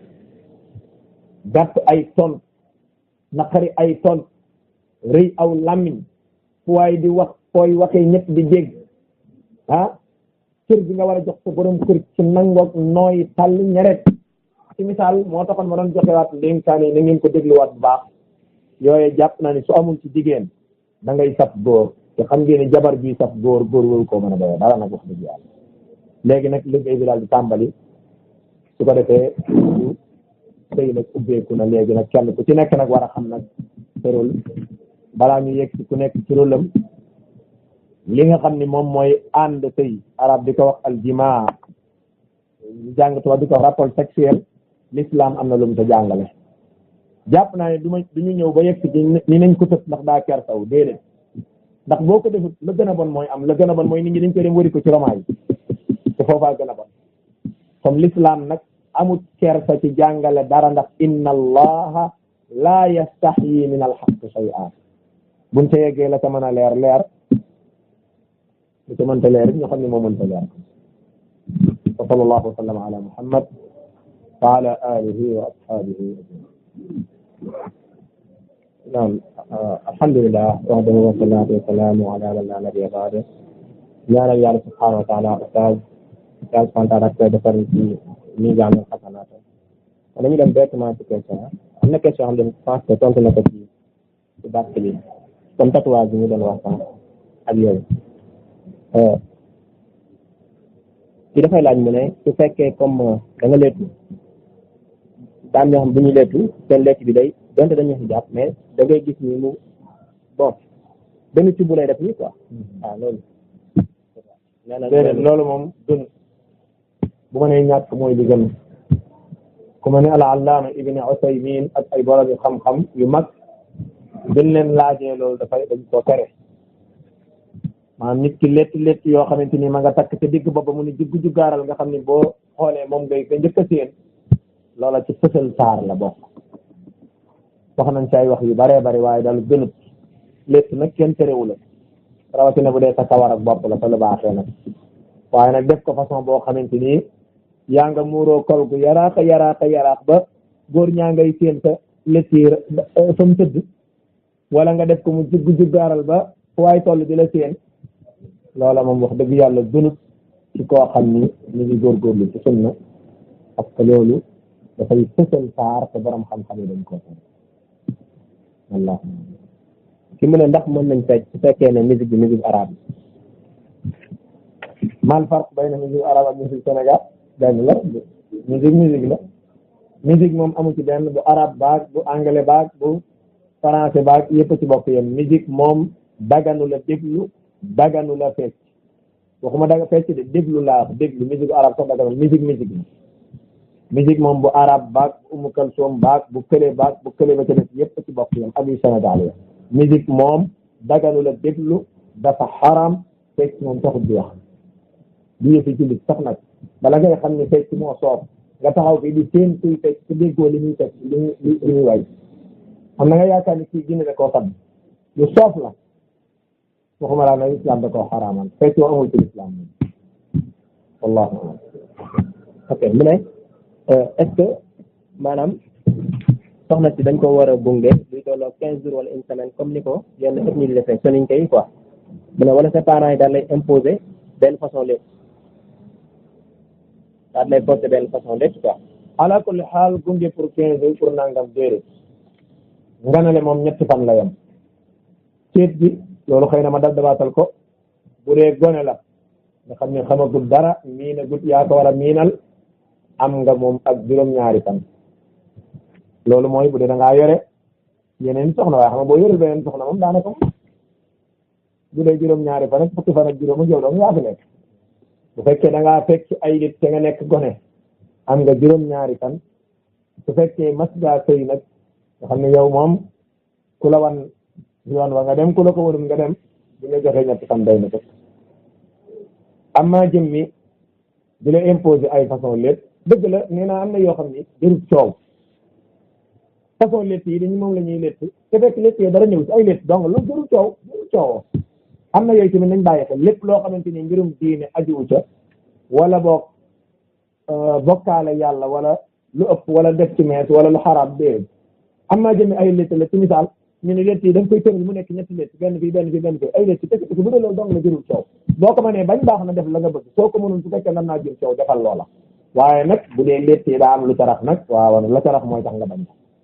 gàtt ay ton naqari ay ton rëy aw làmmiñ fu waay di wax fooy waxee ñëpp di dégg ah kër bi nga war a jox sa borom kër ci nangoog nooy tàll ñeret ci misaal moo taxoon ma doon joxewaat ndénkaane yi na ngeen ko dégluwaat bu baax yooye jàpp naa ni su amul ci jigéen da ngay saf góor te xam ngeen ni jabar bi saf góor góor waru koo mën a doyoo dara nag wax dëgg yàlla léegi nag liggéey bi daal di tàmbali su ko defee sëy nag ubbeeku na léegi nag kenn ku ci nekk nag war a xam nag tërul balaa ñu yegg ci ku nekk ci rôlam li nga xam ni moom mooy ànd sëy arab di ko wax aljimaa jàng tubaab di ko wax rapport sexuel l'islam am na lu mu ta jàngale jàpp naa ne du ma du ñu ñëw ba yegg ci ni nañ ko tëb ndax daa ker saw déedéet ndax boo ko defut la gën a bon mooy am la gën a bon mooy nit ñi dañ koy dem wari ko ci romaa yi te foofaa gën a bon comme l'islam nag amut kersa ci jàngale dara ndax inna allaha la yastaxyi min alxaq shay'an buñ ca yeggee la ca mën a leer leer lu ca mënta leer ñu xam ne moo mënta leer wa sallallahu wa sallam ala muhammad wa ala alihi wa ashabihi naam alhamdulillah wahdahu wa salatu wa salamu ala man la nabiyya ba'da ñaanal yàlla subhanahu wa taala ustaz yàlla subhanahu wa taala koy defar ci miisaan xasanaat kon dañu dem directement ci question am na question xam ne je pense que tontu na ko ci ci bàtt bi comme tatouage bi ñu doon wax sànq ak yooyu ci dafay laaj mu ne su fekkee comme da nga leetu daan ñoo xam bu ñu leetu seen lekk bi day donte dañu si jàpp mais da ngay gis ni mu bon benn ci bu lay def nii quoi waaw loolu nee na déedéet loolu moom dun bu ma nee ñàkk mooy li gën ku ma ne al allaama ibni usaymin ak ay borom yu xam-xam yu mag gën leen laajee loolu dafay dañ koo tere maanaam nit ki létt létt yoo xamante ni ma nga takk te digg booba mu ni juggu juggaaral nga xam ni boo xoolee moom ngay nga njëkk a séen loola ci fësal saar la bokk wax nañ ci ay wax yu baree bari waaye daal gënut létt nag kenn terewu la rawatina bu dee sa kawar ak bopp la te lu baaxee nag waaye nag def ko façon boo xamante ni yaa nga muuroo kol gu yaraax a yaraax a yaraax ba góor ñaa ngay séen sa létt yi fa mu tëdd wala nga def ko mu jugg juggaaral ba fu waay toll di la séen loola moom wax dëgg yàlla gënut ci koo xam ni ñu ngi góorgóorlu ci sunna parce que loolu dafay fësal saar te borom xam-xam yi dañ koo tere wallah ki mu ne ndax mën nañ fecc su fekkee ne musique bi musique arabe mal farq bayna musique arabe ak musique Sénégal benn la musique musique la musique moom amu ci benn bu arabe baag bu anglais baag bu français baag yëpp ci bokk yem musique moom daganu la déglu daganu la fecc waxuma daga fecc de déglu laa wax déglu musique arabe sax daganu musique musique la musique moom bu arabe baag bu umu kalsoom baag bu kële baag bu kële ba ca def yëpp ci bokk yem ak yu Sénégal ya musique moom daganu la déglu dafa xaram fecc moom taxut di wax di yëfi jullit sax nag bala ngay xam ni fecc moo soob nga taxaw fii di seen kuy fecc te déggoo li muy fecc li muy li muy way xam na nga yaakaar ni kii gine da koo xam lu soof la waxuma laa nag islam da koo xaraamal fecc moo amul ci islam moom wallahu alam ok mu ne est-ce que maanaam soxna si dañ ko war a gunge luy tolloo quinze jours wala une semaine comme ni ko yenn ethnie di defee soniñ koy quoi mu ne wala sa parents yi daal lay imposer benn façon lépp daal lay forcer benn façon lépp quoi ala kulli xaal gunge pour quinze jours pour nangam déedéet nganale moom ñetti fan la yem ceet bi loolu xëy na ma dal dabaatal ko bu dee gone la nga xam ne xamagul dara miina gut yaa ko war a miinal am nga moom ak juróom-ñaari fan loolu mooy bu dee da ngaa yore yeneen soxna waaye xam nga boo yorul beneen soxna moom daanaka bu dee juróom-ñaari fan ak fukki fan ak juróom ak yow dong yaa fi nekk bu fekkee da ngaa fekk ay nit te nga nekk gone am nga juróom-ñaari fan su fekkee mas ngaa sëy nag nga xam ne yow moom ku la wan yoon wa nga dem ku la ko wanul nga dem bi nga joxee ñetti fan day na ko amma jëm mi di la imposer ay façon lépp dëgg la nee naa am na yoo xam ni jërut coow façon létt yi dañu moom la ñuy létt te fekk létt yi dara ñëw ci ay létt donc loolu jërut coow jërut coowoo am na yooyu tamit nañ bàyyi xel lépp loo xamante ni mbirum diine ajuwu ca wala boog bokkaale yàlla wala lu ëpp wala def ci mees wala lu xaraam déedéet am naa jëmi ay létt la ci misaal ñu ne létt yi da nga koy tëral mu nekk ñetti létt benn fii benn fii benn fii ay létt kese kese bu dee loolu dong la jërul coow boo ko mënee bañ baax na def la nga bëgg soo ko mënul su fekkee nan naa jël coow defal loola waaye nag bu dee létt yi daa am lu ca rax nag waaw la ca rax mooy tax nga bañ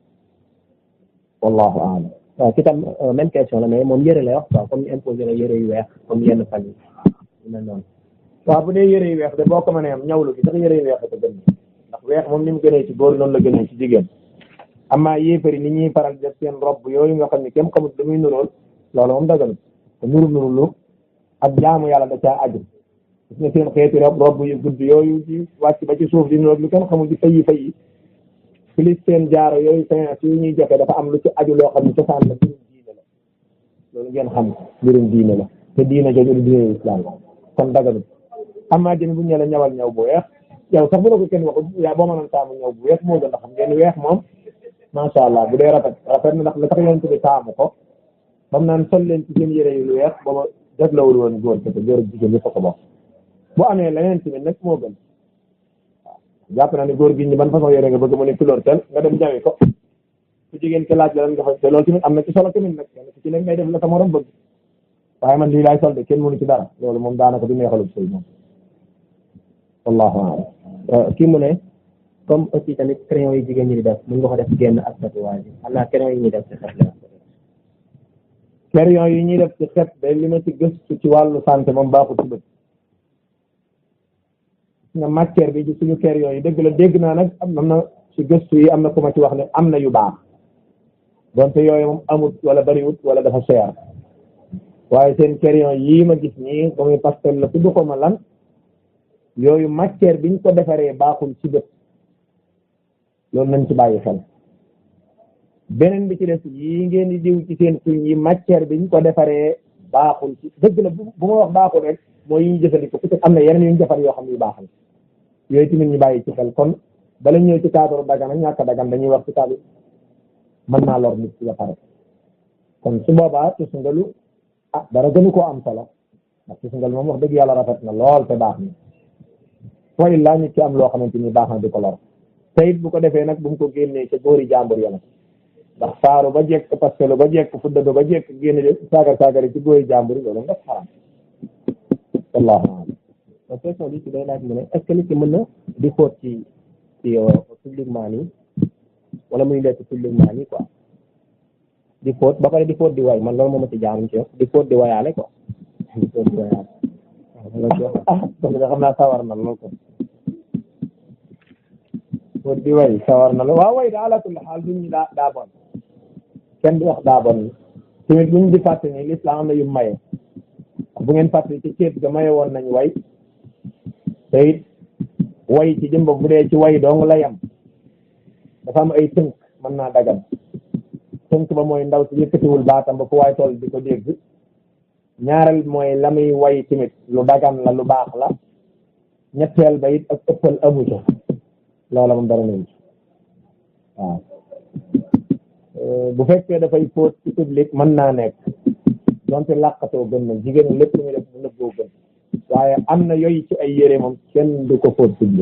wallahu aalam waaw ci tam même question la mais moom yëre lay wax quoi comme ñu imposé la yëre yu weex comme yenn fan yi yu mel noonu waaw bu dee yëre yu weex de boo ko mënee am ñawlu gi sax yëre yu weex da ko gën ndax weex moom ni mu gënee ci góor noonu la gënee ci jigéen amaa yéefari ni ñuy faral def seen robb yooyu nga xam ne kenn xamut da muy nurool loolu moom daganut te nuru nuru lu ak jaamu yàlla da caa aju gis nga seen xeeti rob robb yu gudd yooyu ci wàcc ba ci suuf di nurool lu kenn xamul di fayi fayi plus seen jaaro yooyu séance yu ñuy joxe dafa am lu ci aju loo xam ne cosaan la mbirum diine la loolu ngeen xam mbirum diine la te diine jooju du diine islam kon daganut amaa jëm bu ñu la ñawal ñaw bu weex yow sax bu la ko kenn waxul yaa boo mënoon taamu ñaw bu weex moo gën a xam ngeen weex moom macha allah bu dee rafet rafet na ndax la tax yonent bi taamu ko bam naan sol leen ci seen yére yu lu weex booba jaglawul woon góor kese góor ak jigéen yëpp ko bokk bu amee leneen tamit nag moo gën waaw jàpp naa ne góor gi ñi ban façon yére nga bëgg mu ne couleur tel nga dem jawi ko su jigéen ki laaj la lan nga fa te loolu tamit am na ci solo tamit nag kenn ci nekk ngay def la sa morom bëgg waaye man lii laay sol de kenn mënu ci dara loolu moom daanaka du neexalub sëy moom wallahu a'lam kii mu ne comme aussi tamit crayon yi jigéen ñi di def mën nga ko def génn ak tatouage yi xam naa crayon yi ñuy def ci xet la crayon yi ñuy def ci xet de li ma ci gëstu ci wàllu santé moom baaxul ci bët nga matière bi ci suñu crayon yi dëgg la dégg naa nag am na ci gëstu yi am na ku ma ci wax ne am na yu baax donte yooyu moom amut wala bariwut wala dafa cher waaye seen crayon yii ma gis nii ba muy pastel la tudd ko ma lan yooyu matière biñ ko defaree baaxul ci bët loolu nañ ci bàyyi xel beneen bi ci des yi ngeen di diw ci seen tuñ yi matière bi ñu ko defaree baaxul ci dëgg la bu bu ma wax baaxul rek mooy yi ñu jëfandikoo peut-être am na yeneen yu ñu defar yoo xam ne yu baax la yooyu tamit ñu bàyyi ci xel kon bala ñëw ci cadre dagan ak ñàkk dagan dañuy wax ci cadre mën naa lor nit ci ba pare kon su boobaa tusngalu ah dara gënu koo am solo ndax tusngal moom wax dëgg yàlla rafet na lool te baax na wa illaa nit ci am loo xamante ni baax na di ko lor te it bu ko defee nag bu mu ko génnee ca góori jàmbur ya nag ndax saaru ba jekk parce que lu ba jekk fuddado ba jekk génne de saagar saagari ci góori jàmbur yi loolu nga xaram wallahu a'lam donc question bi ci day laaj mu ne est-ce que nit ki mën na di fóot ci ci publiquement nii wala muy lekk publiquement nii quoi di fóot ba pare di fóot di way man loolu moo ma ci jaarum ci yow di fóot di wayaale quoi di fóot di wayaale waaw loolu ci wax ah parce que xam naa sawar na lool ko fóot di way sawar na lool waaw way da ala kulli xaal duñ ñu daa daa bon kenn du wax daa bon tamit buñ di fàtte ni l'islam am na yu maye bu ngeen fàtte ci ceeb ga maye woon nañ way te it way ci jëmba bu dee ci way dong la yam dafa am ay tënk mën naa dagan tënk ba mooy ndaw si yëkkatiwul baatam ba fu waay toll di ko dégg ñaareel mooy la muy way tamit lu dagan la lu baax la ñetteel ba it ak ëppal amu ca loola moom dara nañ ci waaw bu fekkee dafay fóot ci public mën naa nekk donte làqatoo gën na jigéen lépp lu muy def bu nëbboo gën waaye am na yooyu ci ay yére moom kenn du ko fóot public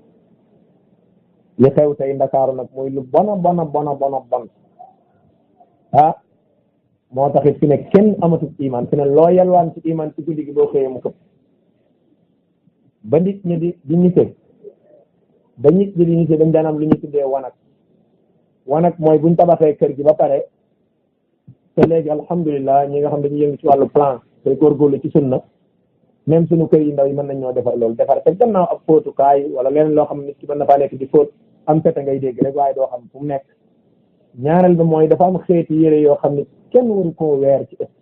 li xew tey ndakaaru nag mooy lu bona bona bona bona bon ah moo taxit fi ne kenn amatul iman fi ne loo yalwaan ci iman ci guddi gi boo xëyee mu këpp ba nit ñi di di ñite ba nit ñi di ñite dañ daan am lu ñu tuddee wanak wanak mooy buñ tabaxee kër gi ba pare te léegi alhamdulilah ñi nga xam dañuy yëngu ci wàllu plan te góorgóorlu ci sunna même suñu kër yi ndaw yi mën nañ ñoo defar loolu defar te gannaaw ab fóotukaay wala leneen loo xam nit ki mën na faa nekk di fóot am fete ngay dégg rek waaye doo xam fu mu nekk ñaareel bi mooy dafa am xeeti yére yoo xam ne kenn waru koo weer ci ëpp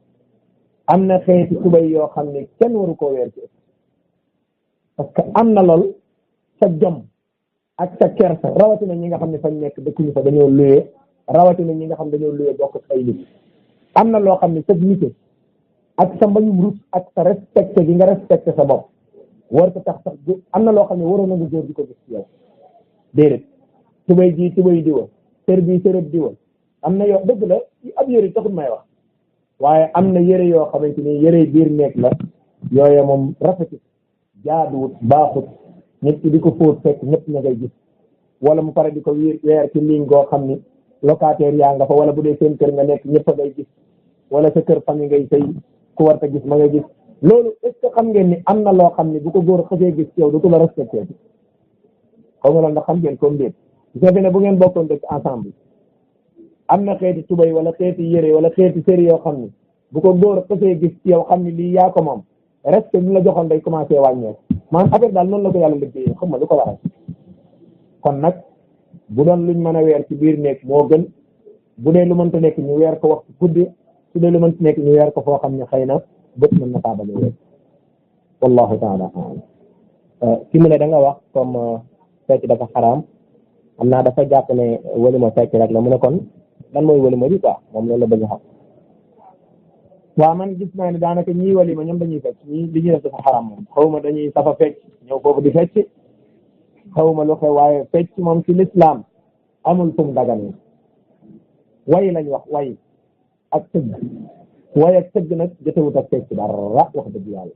am na xeeti tubay yoo xam ne kenn waru koo weer ci ëpp parce que am na lool sa jom ak sa kersa rawatina ñi nga xam ne fañ nekk dëkkuñu fa dañoo luyee rawatina ñi nga xam dañoo luyee bokk ak ay nit am na loo xam ne sa nite ak sa mbañum rus ak sa respecté gi nga respecté sa bopp war ko tax sax am na loo xam ne waroon na nga góor di ko gis ci yow déedéet tubay ji tubay diwa sër bi sërëb diwa am na yoo dëgg la ab yëre taxul may wax waaye am na yëre yoo xamante ni yëre biir nekk la yooye moom rafetit jaaduwut baaxut nit ki di ko fóot fekk ñëpp ña ngay gis wala mu pare di ko wiir weer ci ligne goo xam ni locataire yaa nga fa wala bu dee seen kër nga nekk ñëpp a ngay gis wala sa kër famille ngay sëy ku war ta gis ma ngay gis loolu est ce que xam ngeen ni am na loo xam ni bu ko góor xësee gis ci yow du ko la respecté bi xaw nga loolu ndax xam ngeen comme déet su fekkee ne bu ngeen bokkoon dëkk ensemble am na xeeti tubay wala xeeti yére wala xeeti séri yoo xam ni bu ko góor xësee gis ci yow xam ni lii yaa ko moom respect bi la joxoon day commencé wàññeeku maanaam affaire daal noonu la ko yàlla liggéeyee xam nga lu ko waral kon nag bu doon luñ mën a weer ci biir nekk moo gën bu dee lu mënta nekk ñu weer ko waxtu guddi su dee lu mënta nekk ñu weer ko foo xam ne xëy na bët mën na faa bañ a weer wallahu taala alam ki mu ne da nga wax comme fecc dafa xaraam xam naa dafa jàpp ne walima fecc rek la mu ne kon lan mooy walima bi quoi moom loolu la bëgg xam waaw man gis naa ne daanaka ñii walima ñoom dañuy fecc ñii li ñuy def dafa xaram moom xaw ma dañuy safa fecc ñëw foofu di fecc xaw ma lu xew waaye fecc moom ci lislaam amul fu mu dagan way lañ wax way ak tëgg way ak tëgg nag jotewut ak fecc dara wax dëgg yàlla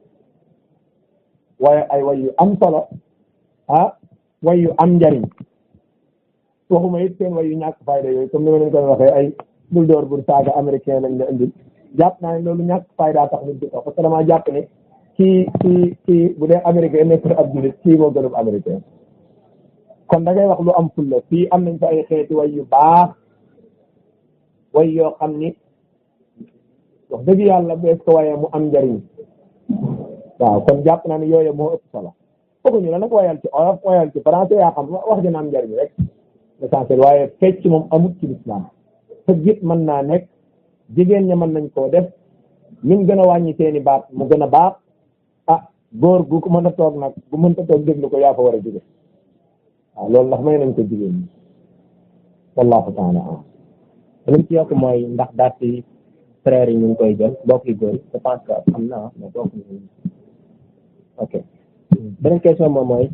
waaye ay way yu am solo ah way yu am njariñ waxuma it seen way yu ñàkk fayda yooyu comme ni ma leen koy waxee ay bul door bur saaga américain lañ la indil jàpp naa ne loolu ñàkk fayda tax nit di ko parce que damaa jàpp ne kii kii kii bu dee américain nekk ab jullit kii moo gënub américain kon da ngay wax lu am fulla fii am nañ fa ay xeeti way yu baax way yoo xam ni wax dëgg yàlla bees ko wayee mu am njariñ waaw kon jàpp naa ne yooyu moo ëpp solo fooguñu la nag wayal ci olof wayal ci français yaa xam wax dina am njariñ rek l'essentiel waaye fecc moom amut ci lislaam tëggit mën naa nekk jigéen ña mën nañ koo def min gën a wàññi seeni baat mu gën a baax ah góor gu ko mën a toog nag bu mënta toog déglu ko yaa fa war a jóge waaw loolu ndax may nañ ko jigéen ñi wallahu taala am li ci yokk mooy ndax daat yi frères yi ñu ngi koy jël mbokk yi góor je pense que am na mais bokk ñu ok beneen question moom mooy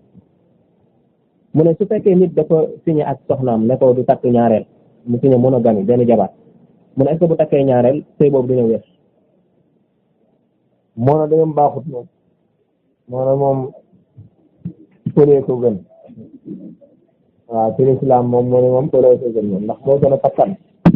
mu ne su fekkee nit dafa signé ak soxnaam ne ko du takk ñaareel mu signé monogamie benn jabar mu ne est-ce que bu takkee ñaareel sëy boobu dina wér moo na dayam baaxut moom moo na moom përee ko gën waaw ci lislaam moom moo ne moom përee ko gën moom ndax moo gën a takkan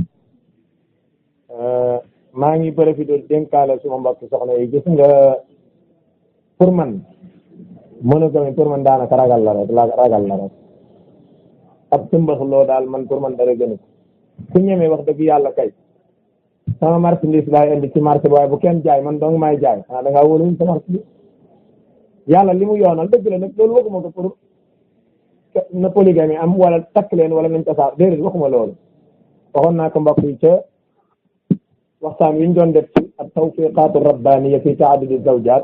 maa ngi profité dénkaale suma mbokk soxna yi gis nga pour man monogamie pour man daanaka ragal la rek ragal la rek ab sëmbax loo daal man pour man dara gënu ku ñemee wax dëgg yàlla kay sama marchandise laay indi ci marché bi waaye bu kenn jaay man dong maay jaay xanaa da ngaa wóoluwuñ sa marchandise yàlla li mu yoonal dëgg la nag loolu waxuma ko pour na polygamie am wala takk leen wala nañ tasaar déedéet waxuma loolu waxoon naa ko mbokk yi ca waxtaan wi ñu doon def ci ak tawfiqaatu rabbaniya fi taadudi zawjaat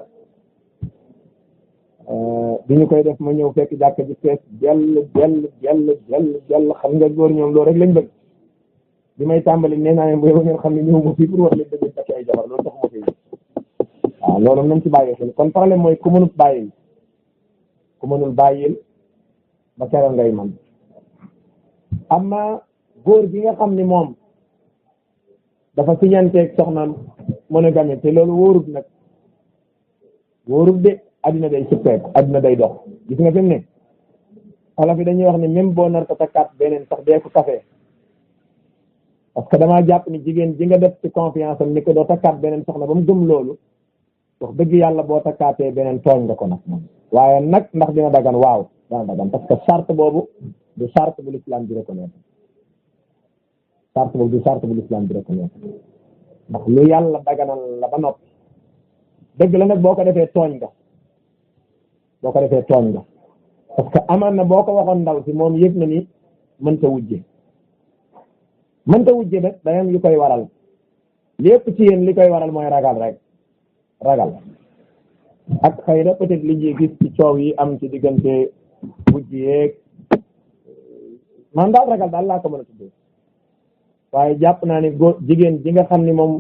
bi ñu koy def ma ñëw fekk jàkk ji fees jell jell jell jell jell xam nga góor ñoom loolu rek lañ bëgg bi may tàmbali nee naa leen bu yow ngeen xam ne ñëw ma fii pour wax leen dëgg takk ay jabar loolu tax ma fi waaw loolu nañ ci bàyyi xel kon problème mooy ku mënul bàyyil ku mënul bàyyil ba keroog ngay man amma góor gi nga xam ni moom dafa siñanteeg soxnaam monogamie te loolu wóorut nag wóorut de addina day suppeeku addina day dox gis nga fi mu ne xala fi dañuy wax ne même boo nar ko takkaat beneen sax dee ko café parce que damaa jàpp ni jigéen ji nga def ci confiance am ni ko doo takkaat beneen soxna ba mu gëm loolu wax dëgg yàlla boo takkaatee beneen tooñ nga ko nag moom waaye nag ndax dina dagan waaw dana dagan parce que charte boobu du charte bu l'islam di reconnaître charte boobu du charte bu l'islam di reconnaître ndax lu yàlla daganal la ba noppi dëgg la nag boo ko defee tooñ nga boo ko defee tooñ nga parce que amaan na boo ko waxoon ndaw si moom yëg na ni mënta wujje mënta wujje nag dayam yu koy waral lépp ci yéen li koy waral mooy ragal rek ragal ak xëy na peut-être li ñuy gis ci coow yi am ci diggante wujj yeeg man daal ragal daal laa ko mën a tuddee waaye jàpp naa ni góor jigéen ji nga xam ni moom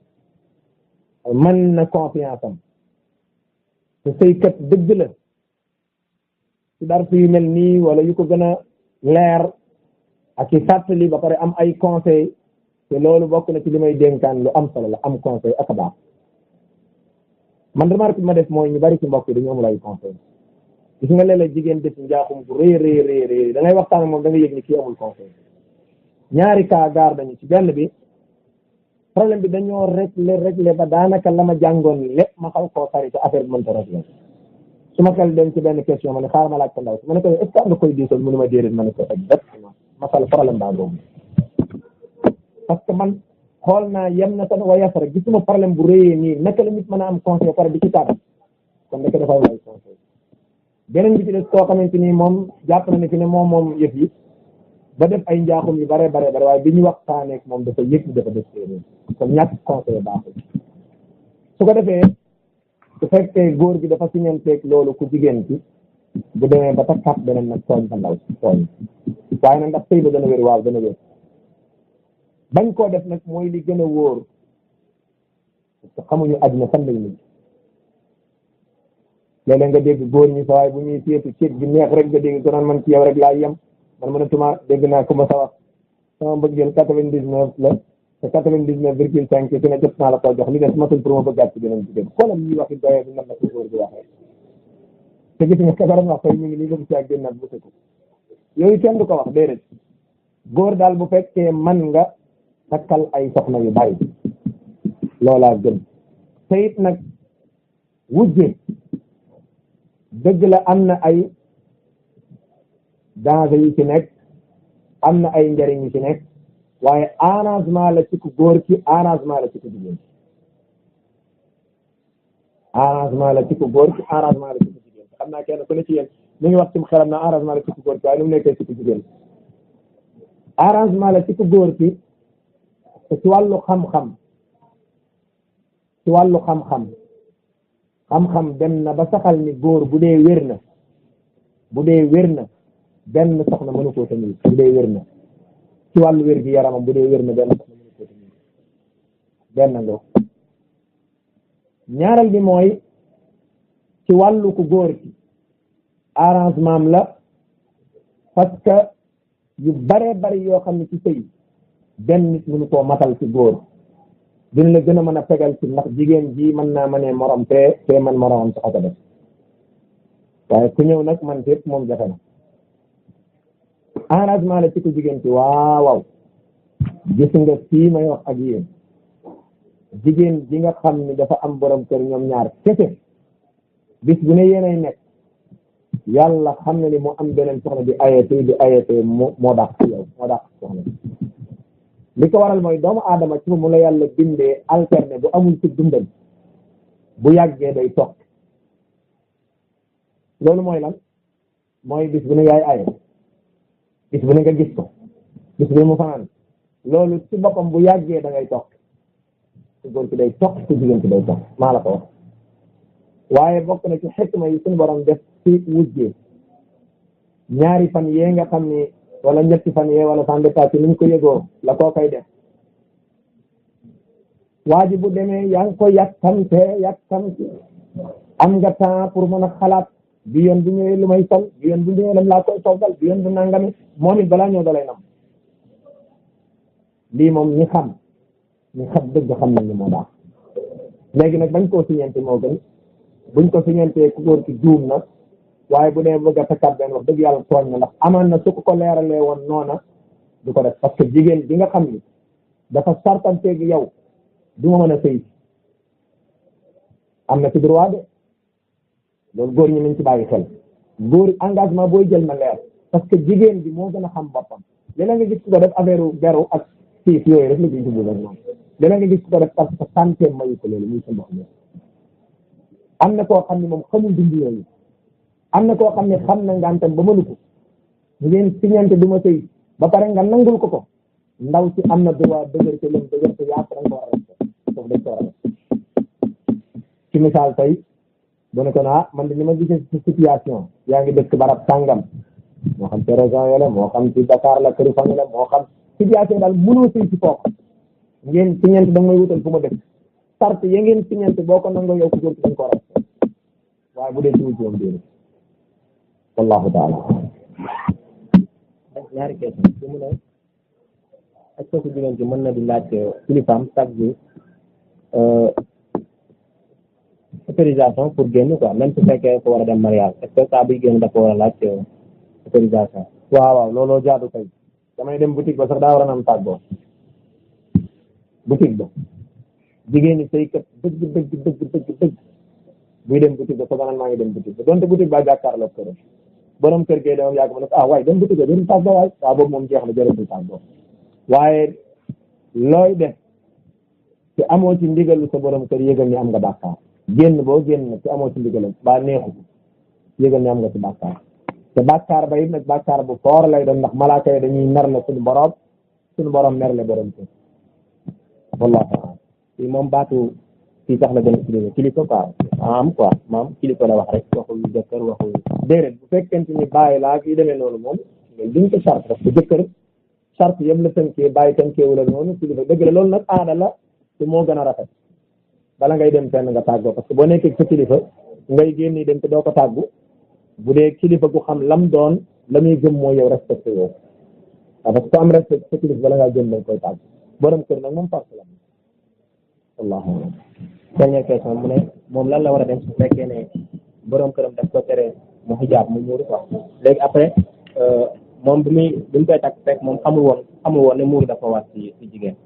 man na confiance am te sëykat dëgg la ci dar yu mel nii wala yu ko gën a leer ak i fàttali ba pare am ay conseil te loolu bokk na ci li may dénkaan lu am solo la am conseil ak a baax man remarque bi ma def mooy ñu bari ci mbokk yi dañu amul ay conseil gis nga léeg-léeg jigéen def njaaxum bu rëy rëy rëy rëy da ngay waxtaan ak moom da nga yëg ni kii amul conseil ñaari cas gaar dañu ci benn bi problème bi dañoo réglé réglé ba daanaka la ma jàngoon lépp ma xaw koo sari te affaire bi mënta réglé su ma xel dem ci benn question ma ne xaaral ma laaj ko ndaw si ma ne ko est ce que am nga koy diisal mu ne ma déedéet ma ne ko exactement masal problème baa boobu parce que man xool naa yem na tan wa yasara gisuma problème bu rëyee nii naka la nit mën a am conseil pare di ci tàgg kon nekk dafa am ay conseil beneen bi ci des koo xamante ni moom jàpp na ne fi ne moom moom yëf yi ba def ay njaaxum yu bare bare bare waaye bi ñu waxtaaneek moom dafa yëg dafa def séeréer kon ñàkk conseil baaxul su ko defee su fekkee góor gi dafa siñanteeg loolu ku jigéen ci bu demee ba takkaat beneen nag tooñ ba ndaw tooñ waaye nag ndax sëy ba dana wér waaw dana wér bañ koo def nag mooy li gën a wóor parce que xamuñu àddina fan lañ mujj léeg-léeg nga dégg góor ñi sa waay bu ñuy seetu ceet bi neex rek nga dégg ko naan man ci yow rek laa yem man mënatuma dégg naa ku ma sa wax sama mbëggeel quatre-vingt-dix-neuf la te quatre-vingt-dix-neuf virgule cinq su ne jot naa la koo jox li des matul pour ma bëggaat ci beneen jigéen xoolal ñuy waxi doyee bi nan la ko góor bi waxee te gis nga kabaram wax tey ñu ngi nii bëgg ci ak génnaat bu ko yooyu kenn du ko wax déedéet góor daal bu fekkee man nga takkal ay soxna yu bari loolaa gën te it nag wujje dëgg la am na ay danger yu ci nekk am na ay njariñ yu ci nekk waaye arrangement la ci ku góor ki arrangement la ci ku jigéen ki arrangement la ci ku góor ki arrangement la ci ku jigéen ki xam naa kenn ku ne ci yéen mi ngi wax ci xelam na arrangement la ci ku góor ki waaye nu mu nekkee ci ku jigéen ki arrangement la ci ku góor ki te ci wàllu xam-xam ci wàllu xam-xam xam-xam dem na ba saxal ni góor bu dee wér na bu dee wér na benn soxna mënu koo tamit bu dee wér na ci wàllu wér gi yaramam bu dee wér na benn soxna mënu ko tamit benn nga ñaareel bi mooy ci wàllu ku góor ki arrangement am la parce que yu bare bari yoo xam ne ci sëy benn nit mënu koo matal ci góor dina la gën a mën a fegal ci ndax jigéen ji mën naa mënee morom te te man moromam sax ko def waaye ku ñëw nag man fépp moom jafe na arrangement la ci ku jigéen ci waaw waaw gis nga fii may wax ak yéen jigéen ji nga xam ni dafa am borom kër ñoom ñaar kese bis bu ne yéenay nekk yàlla xam na ni mu am beneen soxna di ayete di ayete moo moo dàq ci yow moo dàq soxna li ko waral mooy doomu aadama ci mu la yàlla bindee alterné bu amul ci dundam bu yàggee day toog loolu mooy lan mooy bis bu ne yaay aye bis bu ne nga gis ko bis bu ne mu fanaan loolu ci boppam bu yàggee da ngay toog su góor ki day toog su jigéen ki day toog maa la ko wax waaye bokk na ci xikma yi suñu borom def ci wujjee ñaari fan yee nga xam ni wala ñetti fan yee wala sans détail ci niñ ko yëgoo la koo koy def waa ji bu demee yaa ngi ko yàkkamte yàkkamte am nga temps pour mën a xalaat bi yoon bu ñëwee lu may sol bi yoon bu ñëwee lam laa koy toggal bi yoon bu nangami moom it balaa ñëw dalay nam lii moom ñi xam ñi xam dëgg xam nañ ni moo baax léegi nag bañ koo siñente moo gën buñ ko siñentee ku góor ki juum na waaye bu dee bëgg a takkaat benn wax dëgg yàlla tooñ na ndax amaan na su ko ko leeralee woon noona du ko def parce que jigéen bi nga xam ni dafa sartanteeg yow du ma mën a sëy am na ci droit de loolu góor ñi nañ ci bàyyi xel góor engagement booy jël na leer parce que jigéen bi moo gën a xam boppam léeg nga gis ko def affaire beru ak siif yooyu rek la ciy jublu rek moom léeg nga gis ko def parce que santé mayu ko loolu muy sa ndox mi am na koo xam ne moom xamul dund yooyu am na koo xam ne xam na ngantam ba mënu ko ngeen siñante du ma sëy ba pare nga nangul ko ko ndaw si am na droit dëgër te leen dëgër te yaatu da nga ko war a respecté foofu dañ ko war a ci misaal tey bu ne ko ah man de li ma gisee ci situation yaa ngi dëkk barab sàngam moo xam ci région yi la moo xam ci Dakar la këri famille la moo xam situation daal mënoo sëy ci foofu ngeen siñante da nga may wutal fu ma dëkk sart ya ngeen siñante boo ko nangoo yow ko góor ci dañ ko war a respecté waaye bu dee ci wuti moom déedéet wallahu taala ñaari question su mu ne est-ce que ku jigéen ci mën na di laaj kilifaam chaque jour autorisation pour génn quoi même su fekkee ko war a dem mariage est-ce que saa buy génn dafa war a laaj autorisation waaw waaw looloo jaadu kay damay dem boutique ba sax daa war a am tàggoo boutique ba jigéen ñi saykat dëgg dëgg dëgg dëgg dëgg buy dem boutique ba foog naan maa ngi dem boutique ba donte boutique ba jàkkaarloo kër borom kër gee dama yàgg ma ne ko ah waaye dem boutique ba jërul tàggoo waay waaw boobu moom jeex na jërëtul tàggoo waaye looy def te amoo ci ndigalu sa borom kër yëgal ni am nga bàkkaar génn boo génn nag te amoo ci ndigalam ba neexu yëgal ni am nga ci bàkkaar te bàkkaar ba it nag bàkkaar bu foor lay doon ndax malaaka yi dañuy merle suñu borom suñu borom merle borom kër wallahu a'lam fii moom baatu fii sax la gën a utilisé kilifa quoi am quoi maam kilifa la wax rek waxul jëkkër waxul déedéet bu fekkente ni bàyyi laa kii demee noonu moom loolu duñ ko charte parce que jëkkër charte yëpp la tënkee bàyyi tënkee la noonu kilifa dëgg la loolu nag aada la te moo gën a rafet bala ngay dem fenn nga tàggoo parce que boo nekkee sa kilifa ngay génn dem te doo ko tàggu bu dee kilifa gu xam lam doon la muy gëm mooy yow respecté yow waaw parce que am respect sa kilifa bala ngaa jëm dañ koy tàggu borom kër nag moom parce la wallahu a'lam dernière question mu ne moom lan la war a dem su fekkee ne borom këram daf ko tere mu xijaab mu muuru quoi léegi après moom bi muy bi mu koy takk fekk moom xamul woon xamul woon ne muuru dafa war ci ci jigéen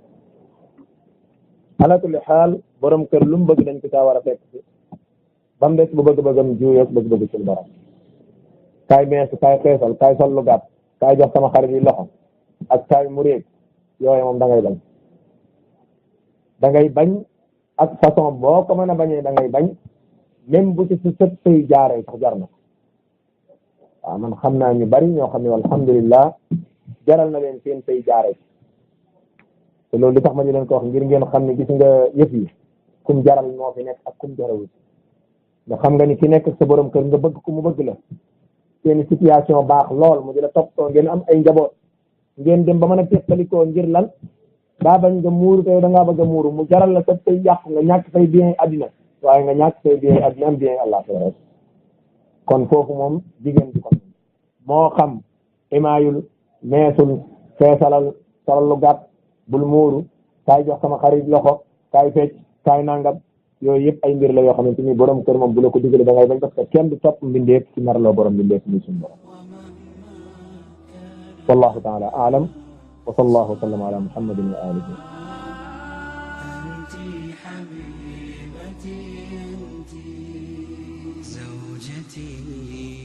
ala kulli xaal borom kër lu mu bëgg dañ ko caa war a fekk si ba mu des bu bëgg-bëggam juuyoog bëgg-bëgg suñu borom kaay meesu kaay xeesal kaay sol lu gàtt kaay jox sama xarit yi loxo ak kaay mu réeg yooyu moom da ngay bañ da ngay bañ ak façon boo ko mën a bañee da ngay bañ même bu ci su sët sëy jaaree sax jar na waaw man xam naa ñu bari ñoo xam ne alhamdulillah jaral na leen seen sëy jaaree te loolu li tax ma ñu leen ko wax ngir ngeen xam ne gis nga yëf yi kum jaral moo fi nekk ak kum jarawul nga xam nga ni ki nekk sa borom kër nga bëgg ku mu bëgg la seen situation baax lool mu di la toppatoo ngeen am ay njaboot ngeen dem ba mën a teqalikoo ngir lan daa bañ nga muuru te da ngaa bëgg a muuru mu jaral la sa tey yàqu nga ñàkk say bien addina waaye nga ñàkk say bien addina am bien àllaaxira rek kon foofu moom jigéen du ko moo xam imaayul meesul feesalal solal lu gàtt bul muuru kaay jox sama xarit loxo kaay fecc kaay nangam yooyu yëpp ay mbir la yoo xamante ni borom kër moom bu la ko digalee da ngay bañ parce que kenn du topp mbindeef ci narloo borom mbindeef muy suñu borom wallahu taala aalam wa sallallahu wa sallam ala muhammadin wa alihi أنت حبيبتي أنت زوجتي